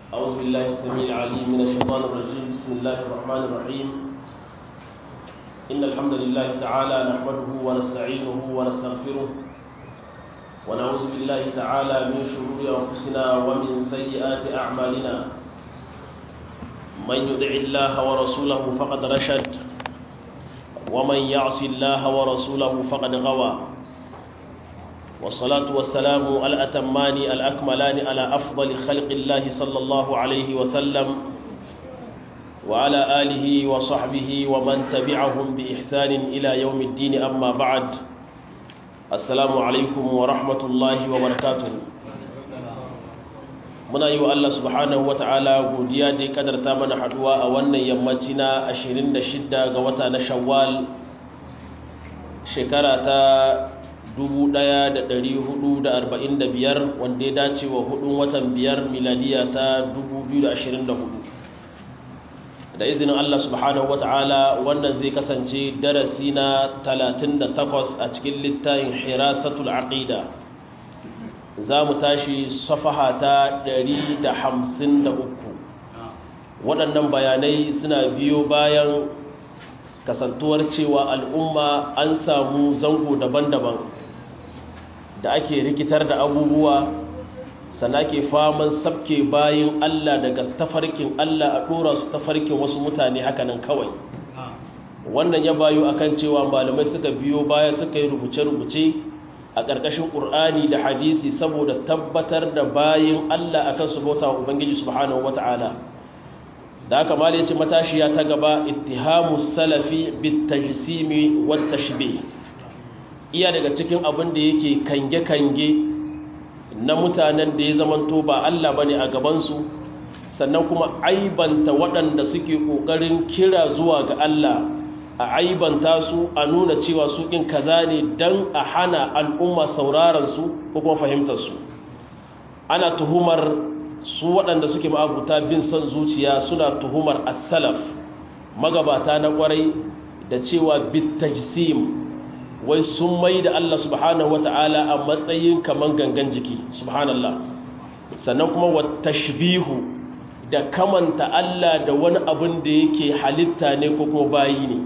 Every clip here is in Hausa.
أعوذ بالله السميع العليم من الشيطان الرجيم بسم الله الرحمن الرحيم إن الحمد لله تعالى نحمده ونستعينه ونستغفره ونعوذ بالله تعالى من شرور أنفسنا ومن سيئات أعمالنا من يدع الله ورسوله فقد رشد ومن يعص الله ورسوله فقد غوى والصلاة والسلام الأتمان الأكملان على أفضل خلق الله صلى الله عليه وسلم وعلى آله وصحبه ومن تبعهم بإحسان إلى يوم الدين أما بعد السلام عليكم ورحمة الله وبركاته muna yi wa Allah subhanahu wa ta'ala godiya da ya kadarta mana haduwa a wannan yammaci na 26 ga wata na shawwal shekara ta 1445 wanda ya dace wa hudun watan biyar miladiya ta 2024 da izinin Allah subhanahu wata'ala wannan zai kasance darasi na 38 a cikin littafin hirasatul aqida za mu tashi safaha ta 153 waɗannan bayanai suna biyo bayan kasantuwar cewa al'umma an samu zango daban-daban da ake rikitar da abubuwa sana ke faman sabke bayan Allah daga tafarkin Allah a ɗora su tafarkin wasu mutane hakanan kawai wannan ya bayo akan cewa malamai suka biyo baya suka yi rubuce-rubuce a ƙarƙashin ƙur'ani da hadisi saboda tabbatar da bayan Allah akan su bauta wa Ubangiji subhanahu wata'ala da aka mali ce matashiya ta gaba ittihamu salafi bitajsimi wat tashbih iya daga cikin abin da yake kange-kange na mutanen da ya zamanto ba Allah bane a gabansu sannan kuma aibanta waɗanda suke ƙoƙarin kira zuwa ga Allah a aibanta su a nuna cewa su ɗin kaza ne don a hana al'umma saurarensu ko kuma fahimtarsu ana tuhumar su waɗanda suke ma'abuta bin son zuciya suna tuhumar as-salaf magabata na ƙwarai da cewa bitajsim wai sun mai da Allah subhanahu wata'ala a matsayin kaman gangan jiki subhanallah sannan kuma wa tashbihu da kamanta Allah da wani abin da yake halitta ne ko kuma bayi ne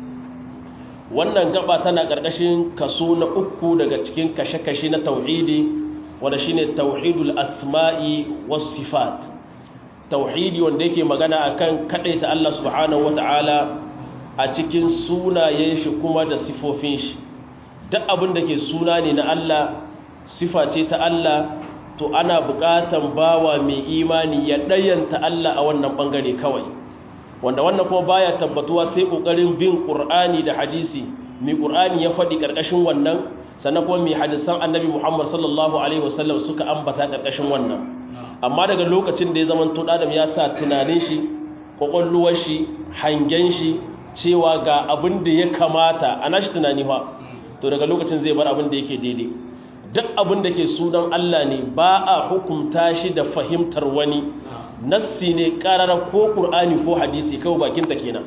wannan gaba tana ƙarƙashin kaso na uku daga cikin kashe-kashe na tauhidi wanda shine tauhidul asma'i was sifat tauhidi wanda yake magana akan kadaita Allah subhanahu wata'ala a cikin sunayen shi kuma da sifofin shi duk abin da ke suna ne na Allah sifa ce ta Allah to ana buƙatan bawa mai imani ya ɗayanta Allah a wannan ɓangare kawai wanda wannan kuma baya tabbatuwa sai ƙoƙarin bin ƙur'ani da hadisi mai ƙur'ani ya faɗi ƙarƙashin wannan sannan kuma mai hadisan annabi muhammad sallallahu alaihi wasallam suka ambata ƙarƙashin wannan amma daga lokacin da ya zama to adam ya sa tunanin shi ƙwaƙwalluwar shi hangen shi cewa ga abin da ya kamata a nashi tunani fa to daga lokacin zai bar abin da yake daidai duk abin da ke sunan Allah ne ba a hukunta shi da fahimtar wani nassi ne karara ko ƙur'ani ko hadisi kawai bakinta kenan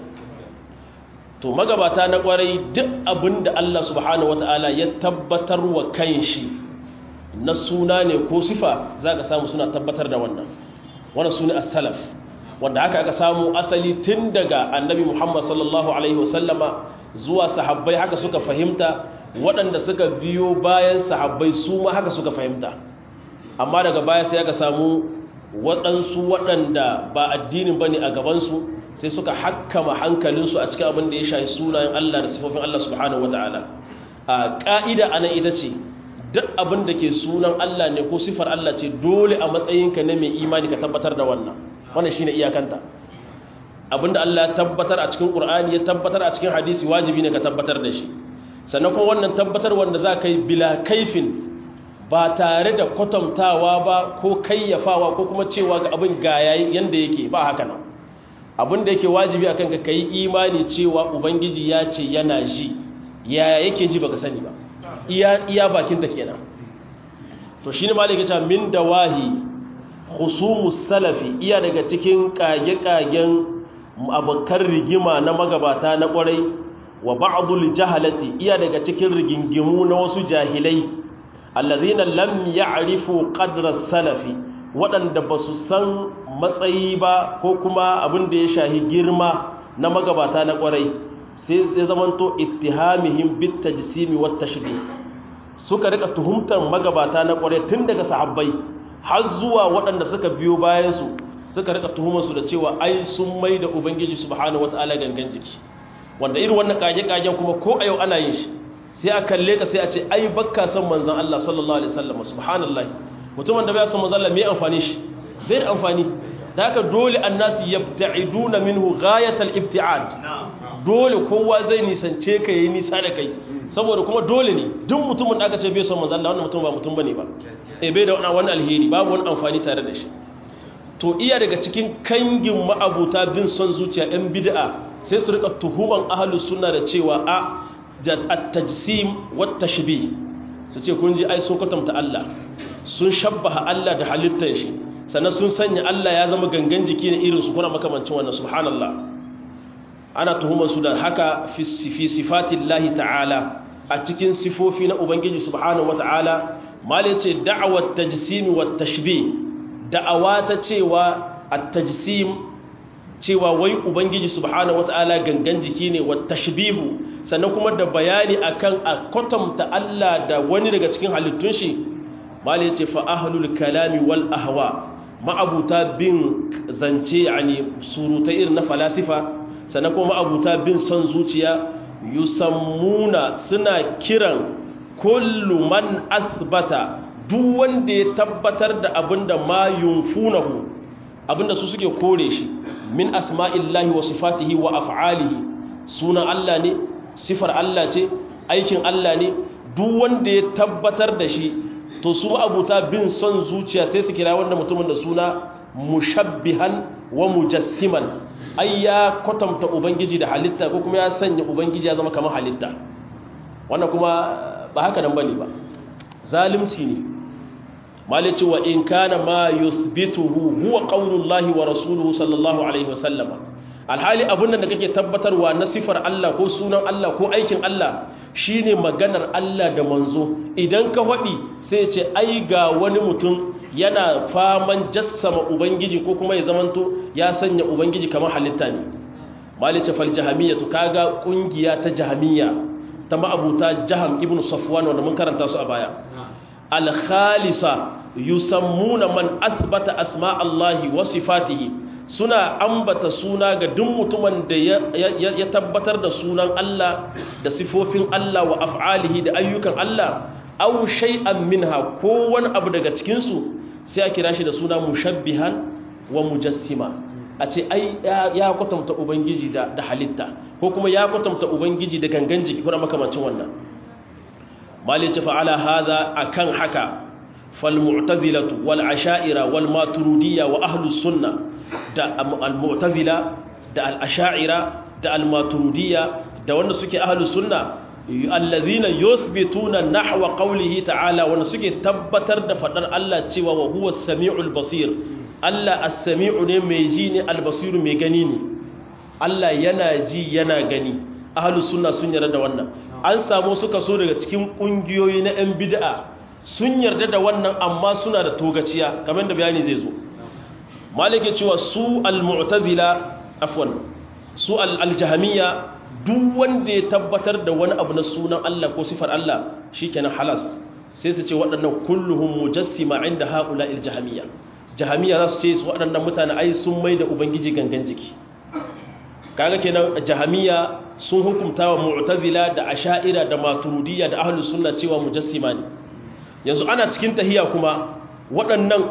to magabata na kwarai duk abin da Allah subhanahu wata'ala ya tabbatar wa kanshi na suna ne ko sifa za ka samu suna tabbatar da wannan wannan suna as-salaf wanda haka aka samu asali tun daga annabi Muhammad sallallahu alaihi wasallama zuwa sahabbai haka suka fahimta waɗanda suka biyo bayan sahabbai su ma haka suka fahimta amma daga baya sai aka samu waɗansu waɗanda ba addinin ba ne a gabansu sai suka hakkama hankalinsu a cikin abin da ya shahi sunayen Allah da sifofin Allah subhanahu wa ta'ala a ƙa'ida a nan ita ce duk abin da ke sunan Allah ne ko sifar Allah ce dole a matsayinka na mai imani ka tabbatar da wannan wannan shi ne iyakanta abinda Allah ya tabbatar a cikin ƙur'ani ya tabbatar a cikin hadisi wajibi ne ka tabbatar da shi sannan kuma wannan tabbatar wanda za ka yi bila kaifin ba tare da kwatantawa ba ko kayyafawa ko kuma cewa ga abin ga yanda yake ba haka nan abin da yake wajibi akan ka kai imani cewa ubangiji ya ce yana ji yaya yake ji baka sani ba iya iya bakin da kenan to shine malaka ta min dawahi khusumus salafi iya daga cikin kage-kagen abokan rigima na magabata na kwarai wa ba'dul jahalati iya daga cikin rigingimu na wasu jahilai allazina lam ya'rifu qadra salafi waɗanda ba su san matsayi ba ko kuma abin da ya shahi girma na magabata na ƙwarai sai ya zamanto ittihamihim bit tajsimi wat tashbih suka rika tuhumtar magabata na ƙwarai tun daga sahabbai har zuwa waɗanda suka biyo bayan su suka rika tuhumar su da cewa ai sun mai da ubangiji subhanahu wataala gangan jiki wanda irin wannan kage kagen kuma ko a yau ana yin shi sai a kalle ka sai a ce ai bakka san manzon Allah sallallahu alaihi wasallam subhanallahi mutumin da bai san manzon Allah me amfani shi bai da amfani da haka dole annasu yabta'iduna minhu ghayatal ibti'ad dole kowa zai nisance ka yayi nisa da kai saboda kuma dole ne duk mutumin da aka ce bai san manzon Allah wannan mutum ba mutum bane ba eh bai da wani alheri babu wani amfani tare da shi to iya daga cikin kangin ma'abuta bin son zuciya ɗan bid'a sai su rika tuhuman ahlus sunna da cewa a at-tajsim wat tashbih su ce kun ji ai sun kwatanta Allah sun shabbaha Allah da halittar shi sannan sun sanya Allah ya zama gangan jiki ne irin su kuna makamancin wannan subhanallah ana tuhumar su da haka fi sifatillahi ta'ala a cikin sifofi na ubangiji subhanahu wata'ala mal yace da'awat tajsim wat tashbih da'awa ta cewa at-tajsim cewa wai ubangiji subhanahu wata'ala gangan jiki ne wat tashbihu sannan kuma da bayani akan a kwatanta Allah da wani daga cikin halittun shi mal yace fa ahlul kalami wal ahwa ma'abuta bin zance yani surutai irin na falasifa sannan kuma ma'abuta bin son zuciya yusammuna suna kiran kullu man asbata duk wanda ya tabbatar da abinda ma yunfunahu abinda su suke kore shi min asma'illahi wa sifatihi wa af'alihi sunan Allah ne sifar Allah ce aikin Allah ne duk wanda ya tabbatar da shi to su abuta bin son zuciya sai su kira wannan mutumin da suna mushabbihan wa mujassiman ai ya kwatanta ubangiji da halitta ko kuma ya sanya ubangiji ya zama kamar halitta wannan kuma ba haka nan bane ba zalimci ne malici wa in kana ma yuthbituhu huwa qaulullahi wa rasuluhu sallallahu alaihi wasallam alhali abun da kake tabbatarwa na sifar Allah ko sunan Allah ko aikin Allah shine maganar Allah da manzo idan ka faɗi sai ce ai ga wani mutum yana faman jassama ubangiji ko kuma ya zamanto ya sanya ubangiji kamar halitta ne malice fal jahamiyya to kaga kungiya ta jahamiyya ta ma'abuta jaham ibn safwan wanda mun karanta su a baya al khalisa yusammuna man athbata asma Allahi wa sifatihi suna ambata suna ga duk mutumin da ya tabbatar da sunan Allah da sifofin Allah wa af'alihi da ayyukan Allah aw shay'an minha ko wani abu daga cikin su sai a kira shi da suna mushabbihan wa mujassima a ce ai ya kwatanta ubangiji da da halitta ko kuma ya kwatanta ubangiji da gangan jiki kuma makamancin wannan mali ce fa'ala hadha akan haka fal mu'tazilatu wal asha'ira wal maturidiyya wa ahlus sunna da al mu'tazila da al asha'ira da al maturidiyya da wanda suke ahlus sunna allazina yusbituna nahwa qawlihi ta'ala wanda suke tabbatar da fadar Allah cewa wa huwa as-sami'ul basir Allah as-sami'u ne mai ji ne al-basiru mai gani ne Allah yana ji yana gani ahlus sunna sun yarda da wannan an samu suka so daga cikin kungiyoyi na yan bid'a sun yarda da wannan amma suna da togaciya kamar da bayani zai zo malike cewa su al-mu'tazila afwan su al-jahmiyya duk wanda ya tabbatar da wani abu na sunan Allah ko sifar Allah shikenan halas sai su ce waɗannan kulluhum mujassima inda haula il-jahmiyya jahmiyya za su ce su waɗannan mutane ai sun mai da ubangiji gangan jiki kaga kenan jahmiyya sun hukunta wa mu'tazila da asha'ira da maturidiyya da ahlus sunna cewa mujassima ne yanzu ana cikin tahiyya kuma waɗannan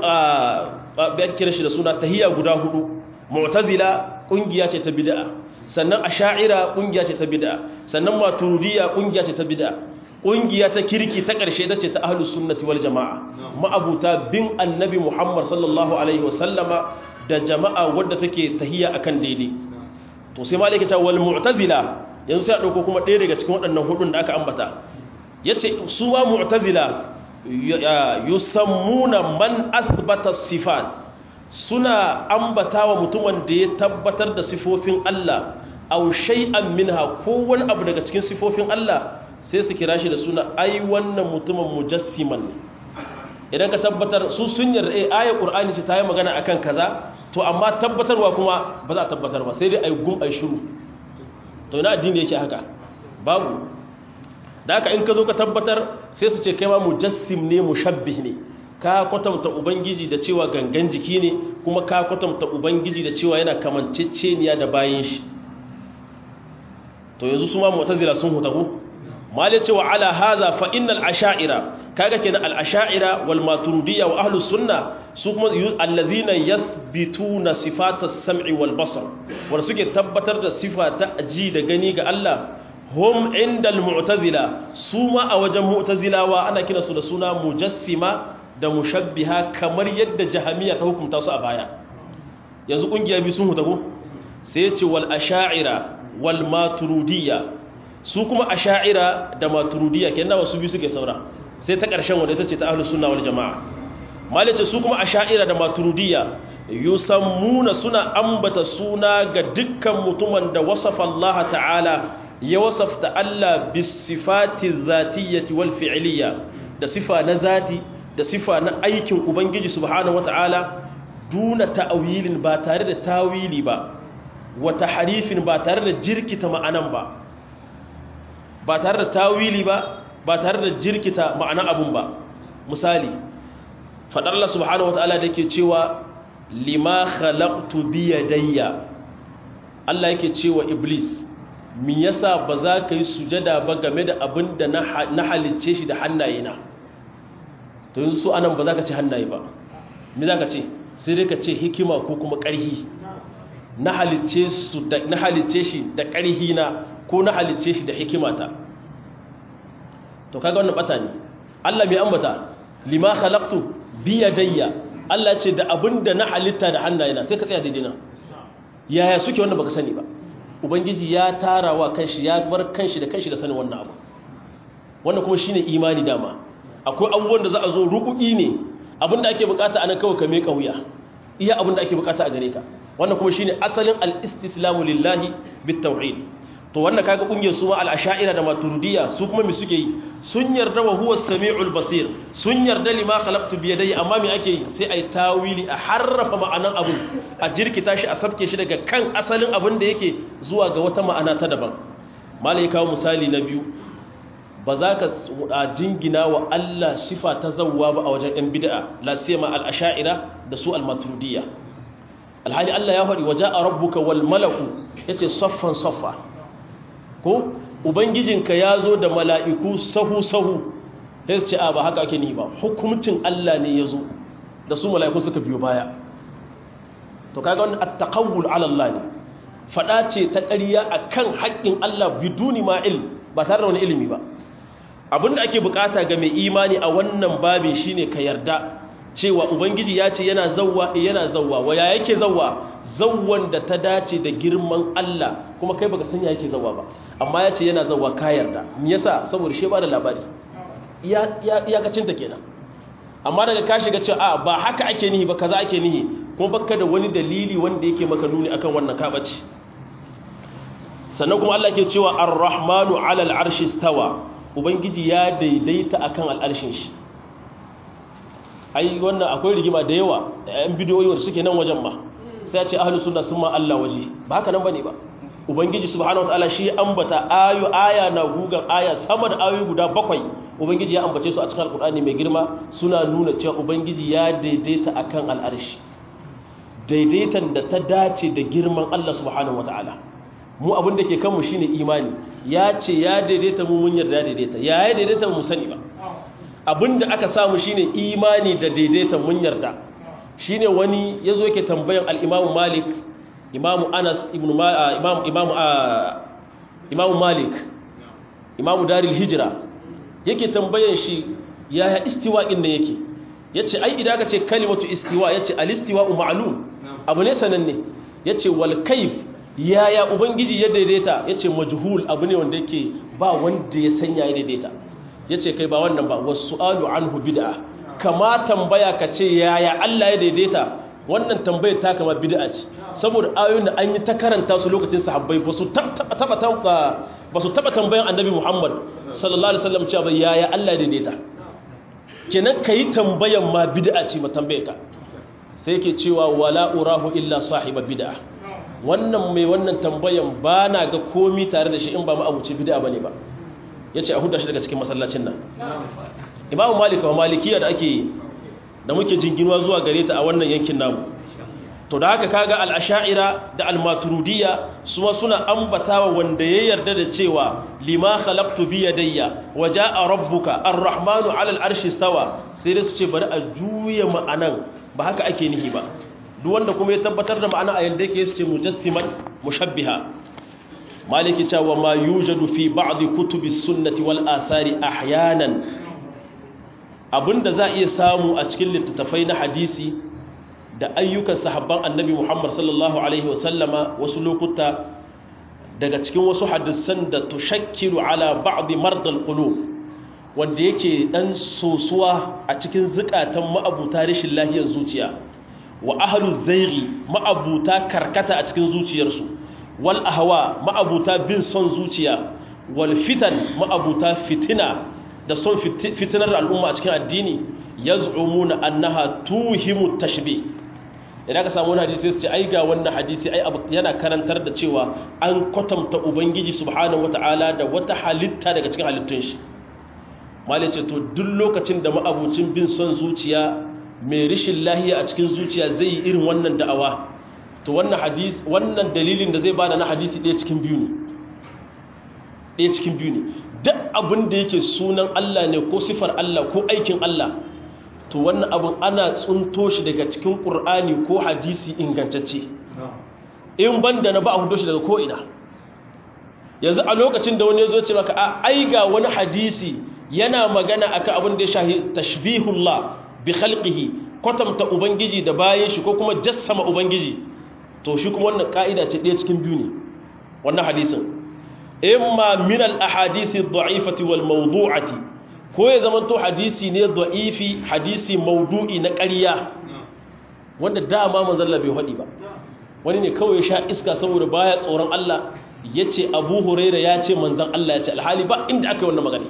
a kira shi da suna tahiyya guda hudu mu'tazila kungiya ce ta bid'a sannan asha'ira kungiya ce ta bid'a sannan maturidiyya kungiya ce ta bid'a kungiya ta kirki ta ƙarshe ta ce ta ahlus sunnati wal jama'a ma'abuta bin annabi Muhammad sallallahu alaihi wasallama da jama'a wadda take tahiyya akan daidai to sai malaka ta wal mu'tazila yanzu sai a dauko kuma ɗaya daga cikin waɗannan hudun da aka ambata yace su ma mu'tazila yusammuna man athbata sifat suna ambatawa mutumin da ya tabbatar da sifofin Allah aw shay'an minha ko wani abu daga cikin sifofin Allah sai su kira shi da suna ai wannan mutumin mujassiman idan ka tabbatar su sun yarda eh ayar qur'ani ce ta yi magana akan kaza to amma tabbatarwa kuma ba za a tabbatar ba sai dai ai gum ai shiru to ina addini yake haka babu da haka in ka zo ka tabbatar sai su ce kai ma mujassim ne mushabbih ne ka kwatanta ubangiji da cewa gangan jiki ne kuma ka kwatanta ubangiji da cewa yana kamanceceniya da bayin shi to yanzu su ma mu'tazila sun hutagu mali cewa ala hadha fa innal asha'ira kaga kenan al asha'ira wal maturidiyya wa ahlus sunna su kuma allazina yathbituna sifatas sam'i wal basar wanda suke tabbatar da sifa ta ji da gani ga Allah hum indal mu'tazila su ma a wajen mu'tazilawa ana kira su da suna mujassima da mushabbiha kamar yadda jahamiya ta hukunta su a baya yanzu kungiya bi sun hutago sai ya ce wal asha'ira wal maturidiyya su kuma asha'ira da maturidiyya kenan wasu biyu suke saura sai ta ƙarshen wanda ita ce ta ahlus sunna wal jama'a malice su kuma asha'ira da maturidiyya yusammuna suna ambata suna ga dukkan mutumin da wasafa Allah ta'ala ya wasafta Allah bis sifati zatiyyati wal fi'liyya da sifa na zati da sifa na aikin ubangiji subhanahu wata'ala duna ta'awilin ba tare da tawili ba wata harifin ba tare da jirkita ma'anan ba ba tare da tawili ba ba tare da jirkita ma'anan abun ba misali fadar Allah subhanahu wata'ala da ke cewa lima khalaqtu bi yadayya Allah yake cewa iblis me yasa ba za ka yi sujada ba game da abin da na halicce shi da hannayena to yanzu su anan ba za ka ce hannaye ba me za ka ce sai dai ka ce hikima ko kuma ƙarhi na halicce shi da ƙarhi na ko na halicce shi da hikimata to kaga wannan bata ne Allah mai ambata lima khalaqtu bi yadayya Allah ce da abinda na halitta da hannayena sai ka tsaya daidai na yaya suke wannan baka sani ba ubangiji ya tarawa kanshi ya bar kanshi da kanshi da sanin wannan abu wannan kuma shine imani dama akwai abubuwan da za a zo rukuki ne abinda ake bukata anan kawai ka meka wuya iya abinda ake bukata a gare ka wannan kuma shine asalin al-istislamu lillahi bit-tauhid to wannan kaga kungiyar su ma al-ash'ira da maturidiyya su kuma me suke yi sun yarda wa huwa as-sami'ul basir sun yarda lima khalaqtu bi yadayya amma me ake yi sai ai tawili a harrafa ma'anan abu a jirkita shi a sabke shi daga kan asalin abin da yake zuwa ga wata ma'ana ta daban malai kawo misali na biyu ba za ka jingina wa Allah sifa ta zawwa ba a wajen ‘yan bida'a lasema al'asha'ira da su al-maturidiyya alhali Allah ya faɗi waje a rabbuka wal malaku ya ce soffan soffa ko ubangijinka ya zo da mala'iku sahu-sahu ya ce a ba haka ake ni ba hukumcin Allah ne ya zo da su mala'iku suka biyo baya to kaga wani attaqawul ala Allah ne faɗa ce ta ƙarya akan haƙƙin Allah biduni ma'il ba tare da wani ilimi ba abinda ake bukata ga mai imani a wannan babin shine ka yarda cewa ubangiji ya ce yana zawwa yana zawwa waya yake zawwa zawwan da ta dace da girman Allah kuma kai baka san ya yake zawwa ba amma ya ce yana zawwa ka yarda me yasa saboda shi ba da labari iya iya kacin ta kenan amma daga ka shiga cewa a ba haka ake nihi ba kaza ake nihi kuma baka da wani dalili wanda yake maka nuni akan wannan kabaci sannan kuma Allah ke cewa ar-rahmanu 'ala al-arshi stawa ubangiji ya daidaita akan al'arshin shi ai wannan akwai rigima da yawa yan bidiyoyi wanda suke nan wajen ma sai a ce ahlus sunna sun ma Allah waje ba haka nan bane ba ubangiji subhanahu wataala shi ambata ayu aya na gugan aya sama da ayoyi guda bakwai ubangiji ya ambace su a cikin alkur'ani mai girma suna nuna cewa ubangiji ya daidaita akan al'arshi daidaitan da ta dace da girman Allah subhanahu wataala mu abin da ke kanmu shine imani ya ce ya daidaita mu mun yarda daidaita ya ya daidaita mu sani ba abin da aka samu shine imani da daidaita mun yarda shine wani yazo yake tambayan al-Imam Malik Imam Anas ibn Imam Imam Imam Malik Imam Darul Hijra yake tambayan shi yaya istiwa din nan yake yace ai idan ka ce kalimatu istiwa yace al-istiwa ma'lum abu ne sananne yace wal kayf yaya ubangiji ya daidaita ya ce majhul abu ne wanda yake ba wanda ya sanya ya daidaita ya ce kai ba wannan ba wasu alu anhu bid'a kama tambaya ka ce yaya Allah ya daidaita wannan tambayar ta kama bid'a ce saboda ayoyin da an yi ta karanta su lokacin sahabbai ba su taba ba su taba tambayan annabi Muhammad sallallahu alaihi wasallam cewa yaya Allah ya daidaita kenan kai tambayan ma bid'a ce ma tambaye ka sai yake cewa wala urahu illa sahiba bid'a wannan mai wannan tambayan ba na ga komi tare da shi in ba ma'abuci bid'a bane ba yace a huda shi daga cikin masallacin nan imamu malik wa malikiya da ake da muke jinginuwa zuwa gare ta a wannan yankin namu to da haka kaga al-ash'ira da al-maturidiyya su suna ambatawa wanda ya yarda da cewa lima khalaqtu bi yadayya wa jaa rabbuka ar-rahmanu 'ala al-arshi stawa sai da su ce bari a juya ma'anan ba haka ake nihi ba duk wanda kuma ya tabbatar da ma'ana a yanda yake su ce mujassiman mushabbiha maliki cewa ma yujadu fi ba'd kutubi sunnati wal athari ahyanan abinda za iya samu a cikin littattafai na hadisi da ayyukan sahabban annabi Muhammad sallallahu alaihi wasallama wasu lokuta daga cikin wasu hadisan da tushakkilu ala ba'd mardal qulub wanda yake dan sosuwa a cikin zukatan ma'abuta rashin lahiyar zuciya wa ahlu zaighi ma'abuta karkata a cikin zuciyarsu wal ahwa ma'abuta bin son zuciya wal fitan ma'abuta fitina da son fitinar al'umma a cikin addini yaz'umuna annaha tuhimu tashbih idan ka samu wani hadisi sai su ce ai ga wannan hadisi ai yana karantar da cewa an kwatanta ubangiji subhanahu wataala da wata halitta daga cikin halittun shi malai ce to duk lokacin da ma'abucin bin son zuciya mai rishin lahiya a cikin zuciya zai yi irin wannan da'awa to wannan hadis wannan dalilin da zai bada na hadisi ɗaya cikin biyu ne ɗaya cikin biyu ne duk abin da yake sunan Allah ne ko sifar Allah ko aikin Allah to wannan abin ana tsunto shi daga cikin ƙur'ani ko hadisi ingantacce in banda na ba a hudo shi daga ko'ina yanzu a lokacin da wani ya zo ce maka a ai ga wani hadisi yana magana akan abin da ya shahi tashbihullah bi khalqihi kwatanta ubangiji da bayan shi ko kuma jassama ubangiji to shi kuma wannan ka'ida ce ɗaya cikin biyu ne wannan hadisin imma min al ahadisi ad-da'ifati wal mawdu'ati ko ya zama to hadisi ne da'ifi hadisi mawdu'i na ƙarya wanda dama manzon Allah bai hadi ba wani ne kawai ya sha iska saboda baya tsoron Allah yace Abu Huraira ya ce manzon Allah ya ce alhali ba inda aka yi wannan magana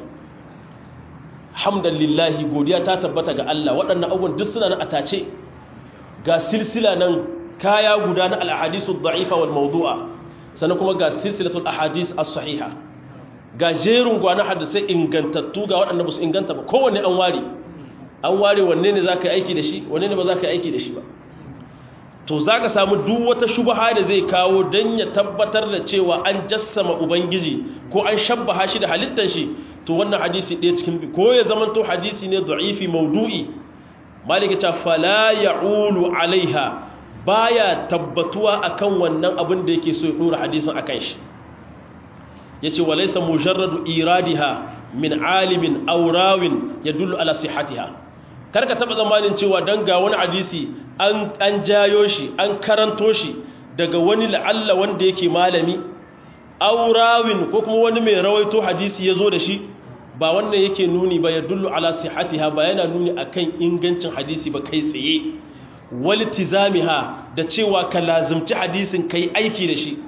hamdallillahi godiya ta tabbata ga Allah waɗannan abubuwan duk suna nan atace ga silsila nan kaya guda na al-ahadisu ad-da'ifa wal mawdu'a sannan kuma ga silsilatul ahadis as-sahiha ga jerin gwanan hadisai ingantattu ga waɗanda ba su inganta ba kowanne an ware an ware wanne ne za ka yi aiki da shi wanne ne ba za ka yi aiki da shi ba to za ka samu duk wata shubaha da zai kawo don ya tabbatar da cewa an jassama ubangiji ko an shabbaha shi da halittar shi to wannan hadisi ɗaya cikin bi ko ya zama to hadisi ne da'ifi maudu'i malika ta fala ya'ulu alaiha baya tabbatuwa akan wannan abin da yake so ya dora hadisin akan shi yace walaysa mujarradu iradiha min alimin aw rawin yadullu ala sihhatiha karka taba zamanin cewa dan ga wani hadisi an an jayo shi an karanto shi daga wani la'alla wanda yake malami aw rawin ko kuma wani mai rawaito hadisi yazo da shi ba wannan yake nuni ba yadullu ala sihhatiha ba yana nuni akan ingancin hadisi ba kai tsaye waltizamiha da cewa ka lazimci hadisin kai aiki da shi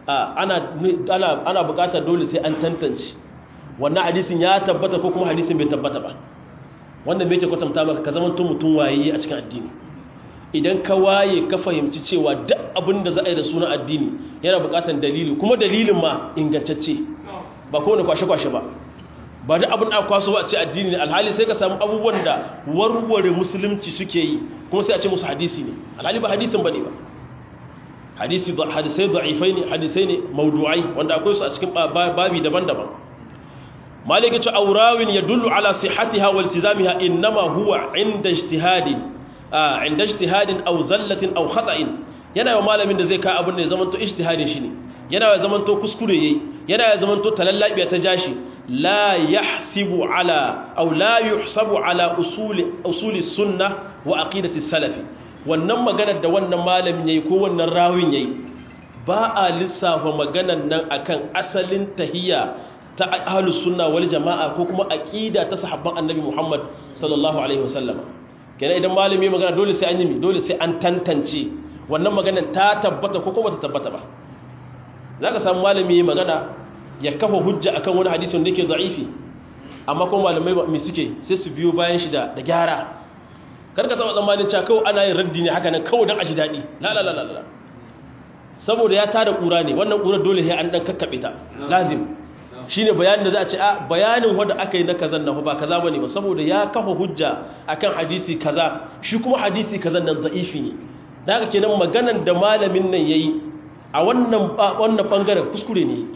ana bukatar dole sai an tantance wannan hadisin ya tabbata ko kuma hadisin bai tabbata ba wannan bai ce kwatanta maka ka zama mutum waye a cikin addini idan ka waye ka fahimci cewa duk abin da za a yi da sunan addini yana bukatar dalili kuma dalilin ma ingantacce ba kowane kwashe-kwashe ba ba duk abin da kwaso ba a ce addini ne alhali sai ka samu abubuwan da warware musulunci suke yi kuma sai a ce musu hadisi ne alhali ba hadisin ba ne ba hadisi hadisai da'ifai ne hadisai ne maudu'ai wanda akwai su a cikin babi daban-daban malik ya ce aurawin ya dullu ala sihatiha wal tizamiha innama huwa inda ijtihadin a inda ijtihadin aw zallatin aw khata'in yana yawa malamin da zai ka abin da ya zamanto ijtihadin shi ne yana ya zamanto kuskure yayi yana ya zamanto talallabiya ta jashi la yahsibu ala aw la yuhsabu ala usuli usuli sunnah wa aqidati salafi wannan maganar da wannan malamin yayi ko wannan rawin yayi ba a lissafa maganar nan akan asalin tahiyya ta ahlus sunna wal jamaa ko kuma aqida ta sahabban annabi Muhammad sallallahu alaihi wasallam kenan idan malami magana dole sai an yi dole sai an tantance wannan maganar ta tabbata ko kuma ta tabbata ba zaka samu malami magana ya kafa hujja akan wani hadisi wanda yake da'ifi amma kuma malamai mai suke sai su biyo bayan shi da gyara karka taɓa tsammanin cewa kawai ana yin raddi ne haka nan kawai don a ji daɗi la la la la saboda ya tada ƙura ne wannan ƙura dole sai an ɗan kakkaɓe ta lazim shi ne bayanin da za a ce a bayanin wanda aka yi na kazan nan ba kaza ba ne ba saboda ya kafa hujja akan hadisi kaza shi kuma hadisi kazan nan za'ifi ne da haka kenan maganan da malamin nan ya yi a wannan ɓangaren kuskure ne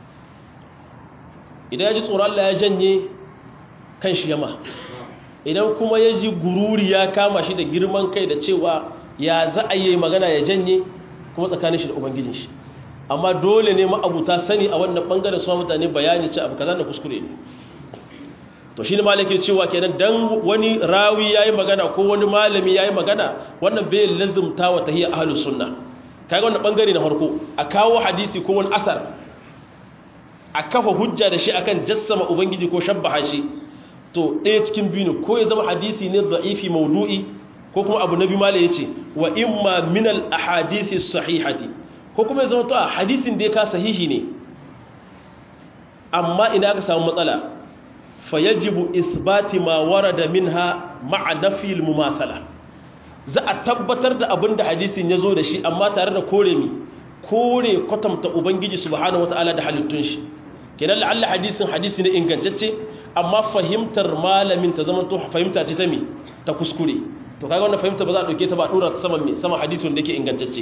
idan ya ji tsoron Allah ya janye kan shi yama idan kuma ya ji gururi ya kama shi da girman kai da cewa ya za a yi magana ya janye kuma tsakanin shi da ubangijin shi amma dole ne ma'abuta sani a wannan bangaren su mutane bayani ce abu kaza da kuskure ne to shi ne malaki cewa kenan dan wani rawi yayi magana ko wani malami yayi magana wannan bai lazumta wa tahiyya ahlus sunna kaga wannan bangare na farko a kawo hadisi ko wani asar a kafa hujja da shi akan jassama ubangiji ko shabbaha shi to ɗaya cikin biyu ne ko ya zama hadisi ne da'ifi maudu'i ko kuma abu nabi malai yace wa imma min al ahadisi sahihati ko kuma ya zama to a hadisin da ya ka sahihi ne amma ina aka samu matsala fayajibu isbati ma warada minha ma'a nafi al mumathala za a tabbatar da abin da hadisin ya zo da shi amma tare da kore mi kore kwatanta ubangiji subhanahu wataala da halittun shi kenan la'alla hadisin hadisi ne ingantacce amma fahimtar malamin ta zama to fahimta ce ta mi ta kuskure to kaga wannan fahimta ba za a dauke ta ba dora ta saman me sama hadisin da yake ingantacce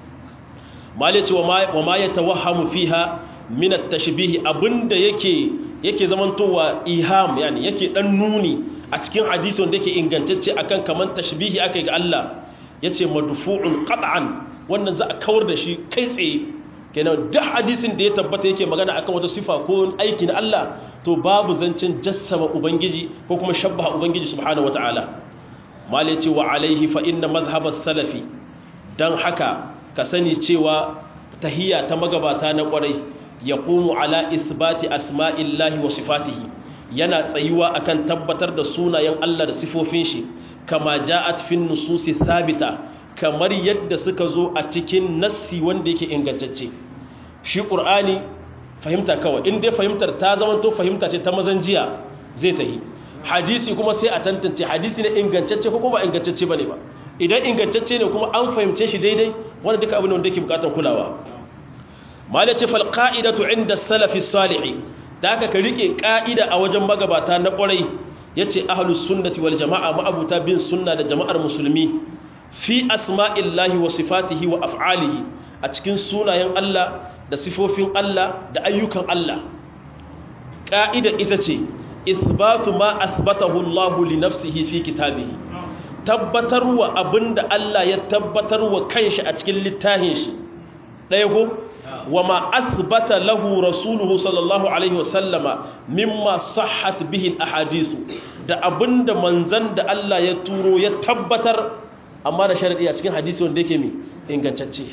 mali ce wa ma yatawahhamu fiha min at-tashbih abinda yake yake zamantowa iham yani yake dan nuni a cikin hadisi wanda yake ingantacce akan kaman tashbihi akai ga Allah yace madfu'un qat'an wannan za a kawar da shi kai tsaye kenan duk hadisin da ya tabbata yake magana akan wata sifa ko aiki na Allah to babu zancen jassama ubangiji ko kuma shabbaha ubangiji subhanahu wataala mal yace wa alaihi fa inna madhhab salafi dan haka ka sani cewa tahiyya ta magabata na kwarai yaqumu ala isbati asma'illahi wa sifatihi yana tsayuwa akan tabbatar da sunayen Allah da sifofin shi kama ja'at fin nususi thabita kamar yadda suka zo a cikin nassi wanda yake ingantacce shi qur'ani fahimta kawai in dai fahimtar ta zama to fahimta ce ta mazan jiya zai tahi hadisi kuma sai a tantance hadisi ne ingantacce ko kuma ingantacce bane ba idan ingantacce ne kuma an fahimce shi daidai wanda duka abin da yake bukatar kulawa malace fal qa'idatu inda salafi salih da haka ka rike ka'ida a wajen magabata na kwarai yace ahlus sunnati wal jamaa ma'abuta bin sunna da jama'ar musulmi fi asma'illahi wa sifatihi wa af'alihi a cikin sunayen Allah da sifofin Allah da ayyukan Allah ka'ida ita ce isbatu ma asbatahu Allah li nafsihi fi kitabihi tabbatarwa abinda Allah ya tabbatarwa kanshi a cikin littafin shi ɗaya ko وما أثبت له رسوله صلى الله عليه وسلم مما صحت به الأحاديث da abinda manzan da Allah ya turo ya tabbatar amma da sharadi a cikin hadisi wanda yake mi ingantacce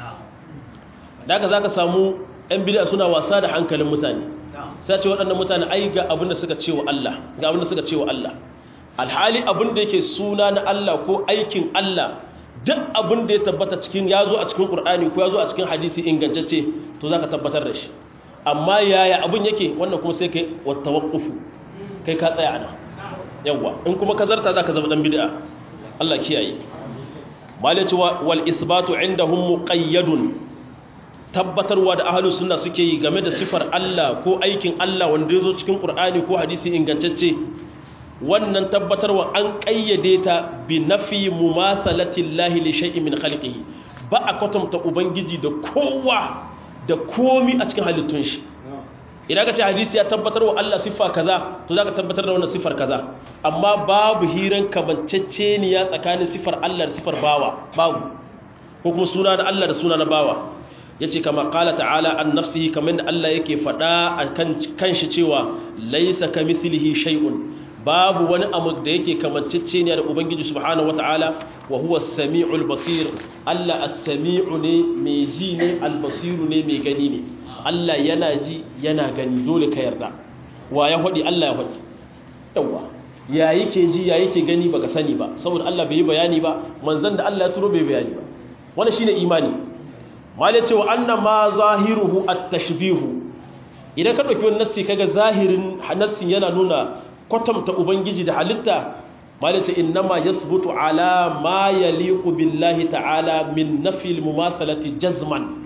daga zaka samu ɗan bid'a suna wasa da hankalin mutane sai ce waɗannan mutane ai ga abinda suka ce wa Allah ga abinda suka ce wa Allah alhali abinda yake suna na Allah ko aikin Allah duk abin da ya tabbata cikin ya zo a cikin ƙur'ani ko ya zo a cikin hadisi ingantacce to za ka tabbatar da shi amma yaya abin yake wannan kuma sai kai wata waƙufu kai ka tsaya ana yawwa in kuma ka zarta za ka zama ɗan bid'a Allah kiyaye malaci wal isbatu indahum muqayyadun tabbatarwa da ahlus sunna suke yi game da sifar Allah ko aikin Allah wanda ya zo cikin ƙur'ani ko hadisi ingantacce wannan tabbatarwa an ƙayyade ta bi nafi mumathalatin lahi li shay'in min khalqihi ba a kwatanta ubangiji da kowa da komi a cikin halittun shi idan ka ce hadisi ya tabbatarwa Allah siffa kaza to zaka tabbatar da wannan siffar kaza amma babu hiran kabanceceniya tsakanin siffar Allah da siffar bawa babu ko kuma suna da Allah da suna na bawa yace kama qala ta'ala an nafsihi kamar da Allah yake faɗa a kan kanshi cewa laysa kamithlihi shay'un babu wani abu da yake kamancece ne da ubangiji subhanahu wataala wa huwa as-sami'ul basir Allah as-sami'u ne mai ji ne al-basiru ne mai gani ne Allah yana ji yana gani dole ka yarda wa ya hodi Allah ya hodi yawa ya yake ji ya yake gani baka sani ba saboda Allah bai yi bayani ba manzon da Allah ya turo bai bayani ba wannan shine imani malai cewa anna ma zahiruhu at-tashbihu idan ka ɗauki wani nassi kaga zahirin nassin yana nuna kwatanta ubangiji da halitta malice innama yasbutu ala ma yaliqu billahi ta'ala min nafi al-mumathalati jazman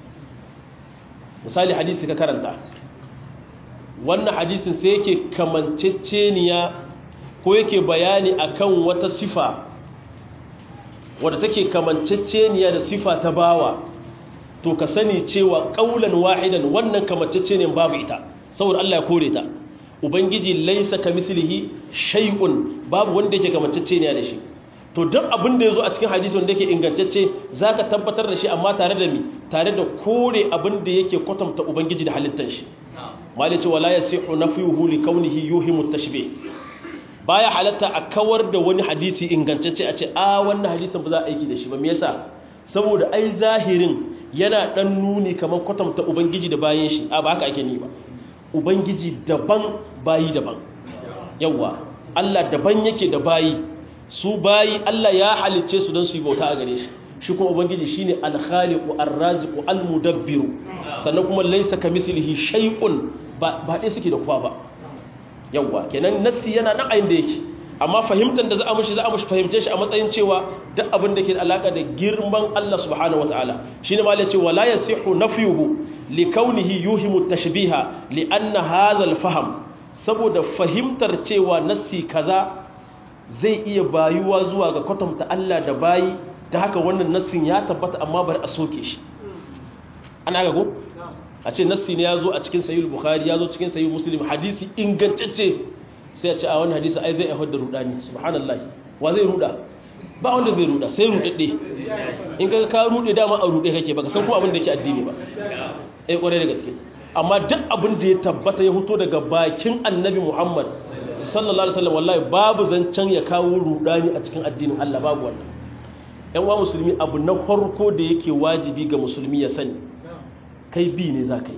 misali hadisi ka karanta wannan hadisin sai yake kamanceceniya ko yake bayani akan wata sifa wadda take kamanceceniya da sifa ta bawa to ka sani cewa ƙaulan wahidan wannan kamanceceniyan babu ita saboda Allah ya kore ta ubangiji laisa kamislihi shay'un babu wanda yake kamanceceniya da shi to duk abin da yazo a cikin hadisi wanda yake ingantacce zaka tabbatar da shi amma tare da mi tare da kore abin da yake kwatanta ubangiji da halittar shi mali ce wala yasihu nafyuhu li kaunihi yuhimu tashbih baya halatta a kawar da wani hadisi ingantacce a ce a wannan hadisin ba za a aiki da shi ba me yasa saboda ai zahirin yana dan nuni kamar kwatanta ubangiji da bayan shi a ba haka ake ni ba ubangiji daban bayi daban yawa Allah daban yake da bayi su bayi Allah ya halicce su don su yi bauta a gare shi shi kuma ubangiji shine al-khaliqu ar-raziqu al-mudabbiru sannan kuma laysa kamithlihi shay'un ba ba dai suke da kowa ba yawa kenan nassi yana nan ayin da yake amma fahimtar da za a mushi za a mushi fahimce shi a matsayin cewa duk abin da ke da alaka da girman Allah subhanahu wataala shine ma yace wala yasihu nafyuhu li kaunihi yuhimu tashbiha li anna hadha al-fahm saboda fahimtar cewa nassi kaza zai iya bayuwa zuwa ga kwatanta Allah da bayi da haka wannan nassin ya tabbata amma bari a soke shi ana ga go a ce nassi ne ya zo a cikin sahih bukhari ya zo cikin sahih muslim hadisi ingantacce sai a ce a wani hadisi ai zai haifar da rudani subhanallahi wa zai ruda ba wanda zai ruda sai rudadde in ka ka rude dama a rude kake baka san ko abin da yake addini ba eh kware da gaske amma duk abin da ya tabbata ya fito daga bakin annabi Muhammad sallallahu alaihi wasallam wallahi babu zancen ya kawo rudani a cikin addinin Allah babu wannan yan wa musulmi abu na farko da yake wajibi ga musulmi ya sani kai bi ne za ka yi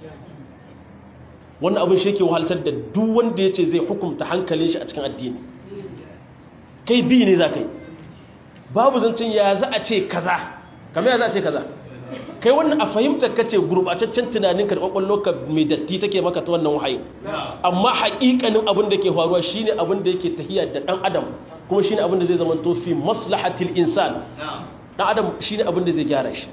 wannan abin shi yake wahalsar da duk wanda ya ce zai hukumta hankalin shi a cikin addini kai bi ne za ka yi babu zancen ya za a ce kaza kamar ya za a ce kaza kai wannan a fahimtar ka ce gurbataccen tunanin karɓaɓɓen loka mai datti take maka ta wannan wahayi amma haƙiƙanin abin da ke faruwa shine abin da yake tahiya da ɗan adam kuma shine abin da zai zama to fi maslahatil insan ɗan adam shine abin da zai gyara shi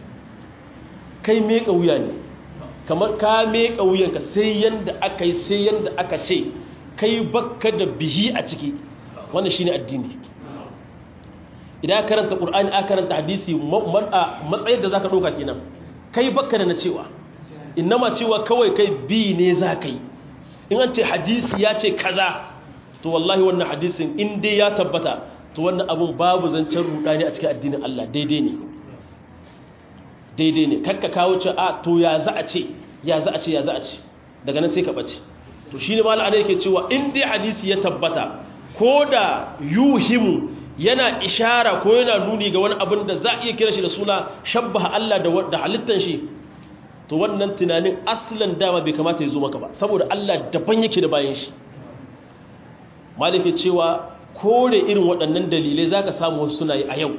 kai meka wuya ne kamar ka meka wuyanka sai yanda aka yi sai yanda aka ce kai bakka da bihi a ciki wannan shine addini idan karanta qur'ani aka karanta hadisi matsayin da zaka doka kenan kai bakka da na cewa innama cewa kawai kai bi ne zaka yi in an ce hadisi ya ce kaza to wallahi wannan hadisin in dai ya tabbata to wannan abun babu zancen rudani a cikin addinin Allah daidai ne daidai ne kakka kawo ce a to ya za a ce ya za a ce ya za a ce daga nan sai ka bace to shine mallan ana yake cewa in dai hadisi ya tabbata ko da yuhimu yana ishara ko yana nuni ga wani abin da za a iya kira shi da suna shabbaha Allah da halittan shi to wannan tunanin aslan dama bai kamata ya zo maka ba saboda Allah daban yake da bayan shi malike cewa kore irin waɗannan dalilai zaka samu wasu suna yi a yau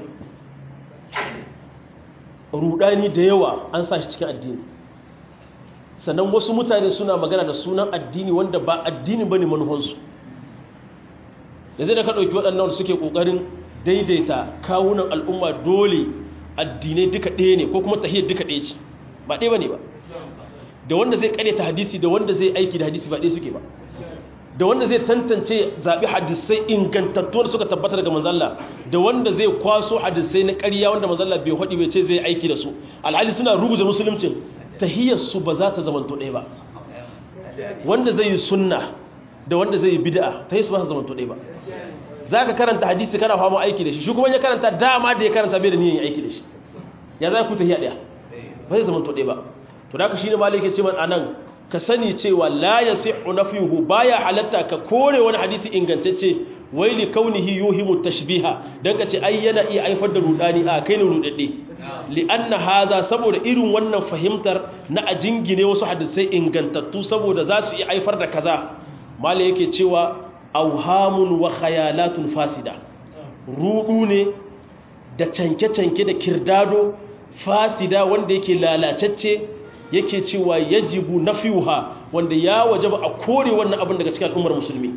rudani da yawa an sa shi cikin addini sannan wasu mutane suna magana da sunan addini wanda ba addini bane manufansu da zai da ka ɗauki waɗannan suke ƙoƙarin daidaita kawunan al'umma dole addinai duka ɗaya ne ko kuma tahiyar duka ɗaya ce ba ɗaya ba ne ba da wanda zai ƙaryata hadisi da wanda zai aiki da hadisi ba ɗaya suke ba da wanda zai tantance zaɓi hadisai ingantattu da suka tabbata daga manzalla da wanda zai kwaso hadisai na ƙarya wanda manzalla bai haɗi bai ce zai aiki da su alhali suna rubuta musuluncin tahiyarsu ba za ta zamanto ɗaya ba wanda zai yi sunna da wanda zai yi bid'a tahiyarsu ba za ta zamanto ɗaya ba za ka karanta hadisi kana fama aiki da shi shi kuma ya karanta dama da ya karanta bai da niyan aiki da shi ya za ku tahiya ɗaya ba zai zamanto ɗaya ba to da ka shi ne malai ke ce man anan ka sani cewa la yasihu nafyuhu baya halatta ka kore wani hadisi ingantacce wai li kaunihi yuhimu tashbiha dan ka ce ai yana iya haifar da rudani a kai ne rudadde li anna haza saboda irin wannan fahimtar na a jingine wasu hadisai ingantattu saboda za su iya haifar da kaza mala yake cewa auhamun wa khayalatun fasida rudu ne da canke-canke da kirdado fasida wanda yake lalacacce yake cewa yajibu nafiyuha wanda ya wajaba a kore wannan abin daga cikin al'ummar musulmi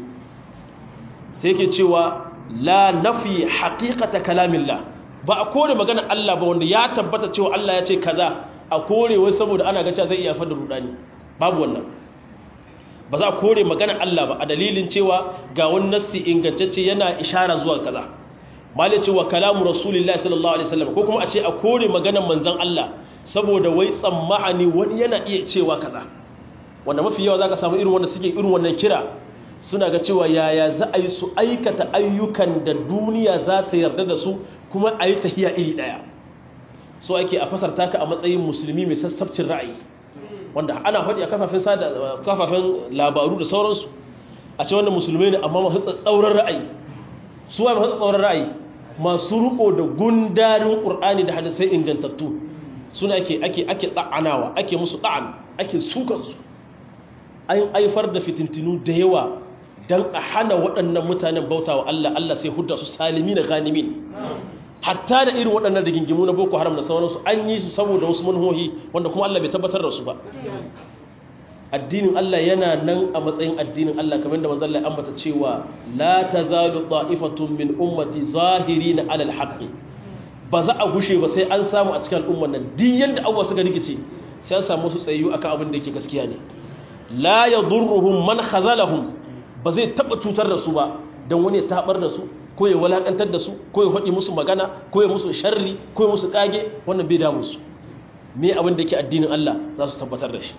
sai yake cewa la nafi haqiqata kalamillah ba a kore magana Allah ba wanda ya tabbata cewa Allah ya ce kaza a kore wai saboda ana ga cewa zai iya fada rudani babu wannan ba za a kore magana Allah ba a dalilin cewa ga wani nassi ingantacce yana ishara zuwa kaza mali ce wa kalamu rasulullahi sallallahu alaihi wasallam ko kuma a ce a kore maganar manzon Allah saboda wai tsammani wani yana iya cewa kaza wanda mafi yawa zaka samu irin wanda suke irin wannan kira suna ga cewa yaya za a yi su aikata ayyukan da duniya za ta yarda da su kuma a yi tahiya iri daya so ake a fasarta ka a matsayin musulmi mai sassabcin ra'ayi wanda ana faɗi a kafafen sada kafafen labaru da sauransu a ce wanda musulmai ne amma masu tsauran ra'ayi su wa masu tsauran ra'ayi masu riko da gundarin qur'ani da hadisai ingantattu suna ake ake ake ta'anawa ake musu ta'an ake sukan su an aifar da fitintinu da yawa dan a hana waɗannan mutanen bautawa Allah Allah sai hudda su salimi da ganimin hatta da irin waɗannan da gingimu na boko haram da sauransu an yi su saboda wasu manhohi wanda kuma Allah bai tabbatar da su ba addinin Allah yana nan a matsayin addinin Allah kamar da manzon Allah ambata cewa la tazalu ta'ifatun min ummati zahirin ala alhaqi ba za a gushe ba sai an samu a cikin al'umman nan duk yanda abuwa suka rikice sai an samu su tsayyu akan abin da yake gaskiya ne la yadurruhum man khazalahum ba zai taba cutar da su ba dan wani ya tabar da su ko ya walakantar da su ko ya faɗi musu magana ko ya musu sharri ko ya musu kage wannan bai damu su me abin da yake addinin Allah za su tabbatar da shi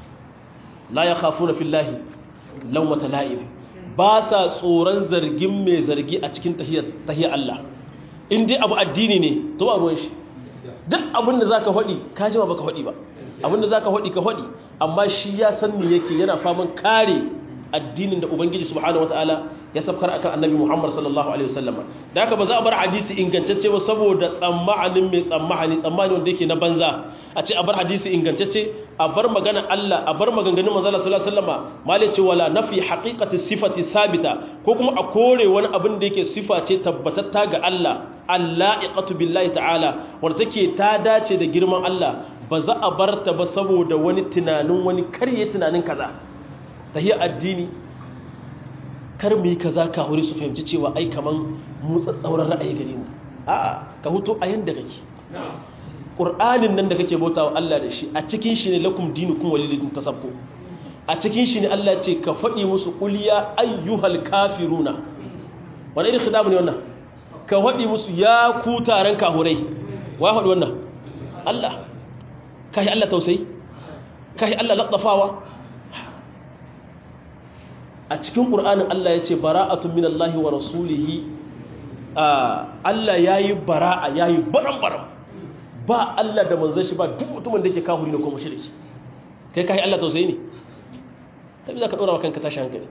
la ya khafuna fillahi lawmata la'ib ba sa tsoron zargin mai zargi a cikin tahiyar Allah in dai abu addini ne to ba ruwan shi duk abin da zaka faɗi ka ji ba baka faɗi ba abin da zaka faɗi ka faɗi amma shi ya san me yake yana faman kare addinin da ubangiji subhanahu wataala ya sabkar akan annabi Muhammad sallallahu alaihi wasallam da haka ba za a bar hadisi ingantacce ba saboda tsammanin mai tsammani tsammani wanda yake na banza a ce a bar hadisi ingantacce a bar magana Allah a bar maganganun manzo Allah sallallahu alaihi wasallam malai ce wala nafi haqiqati sifati sabita ko kuma a kore wani abin da yake sifa ce tabbatatta ga Allah allaiqatu billahi ta'ala wanda take ta dace da girman Allah ba za a bar ta ba saboda wani tunanin wani karye tunanin kaza tahiyar addini kar mu yi kaza ka hori su fahimci cewa ai kaman mu tsatsauran ra'ayi gare mu a'a ka huto a yanda kake qur'anin nan da kake bautawa Allah da shi a cikin shi ne lakum dinukum walidin tasabbu a cikin shi ne Allah ce ka faɗi musu quliya ayyuhal kafiruna wani irin khidamu ne wannan ka faɗi musu ya ku taron kahurai wa faɗi wannan Allah kai Allah tausayi kai Allah laddafawa a cikin ƙur'anin Allah ya ce bara'atun min Allah wa rasulihi Allah ya yi bara'a ya yi baran-baran ba Allah da manzan shi ba duk mutumin da ke kahuri na kuma shirki kai kayi Allah tausayi ne ta bi za ka ɗora wa kanka tashi hankali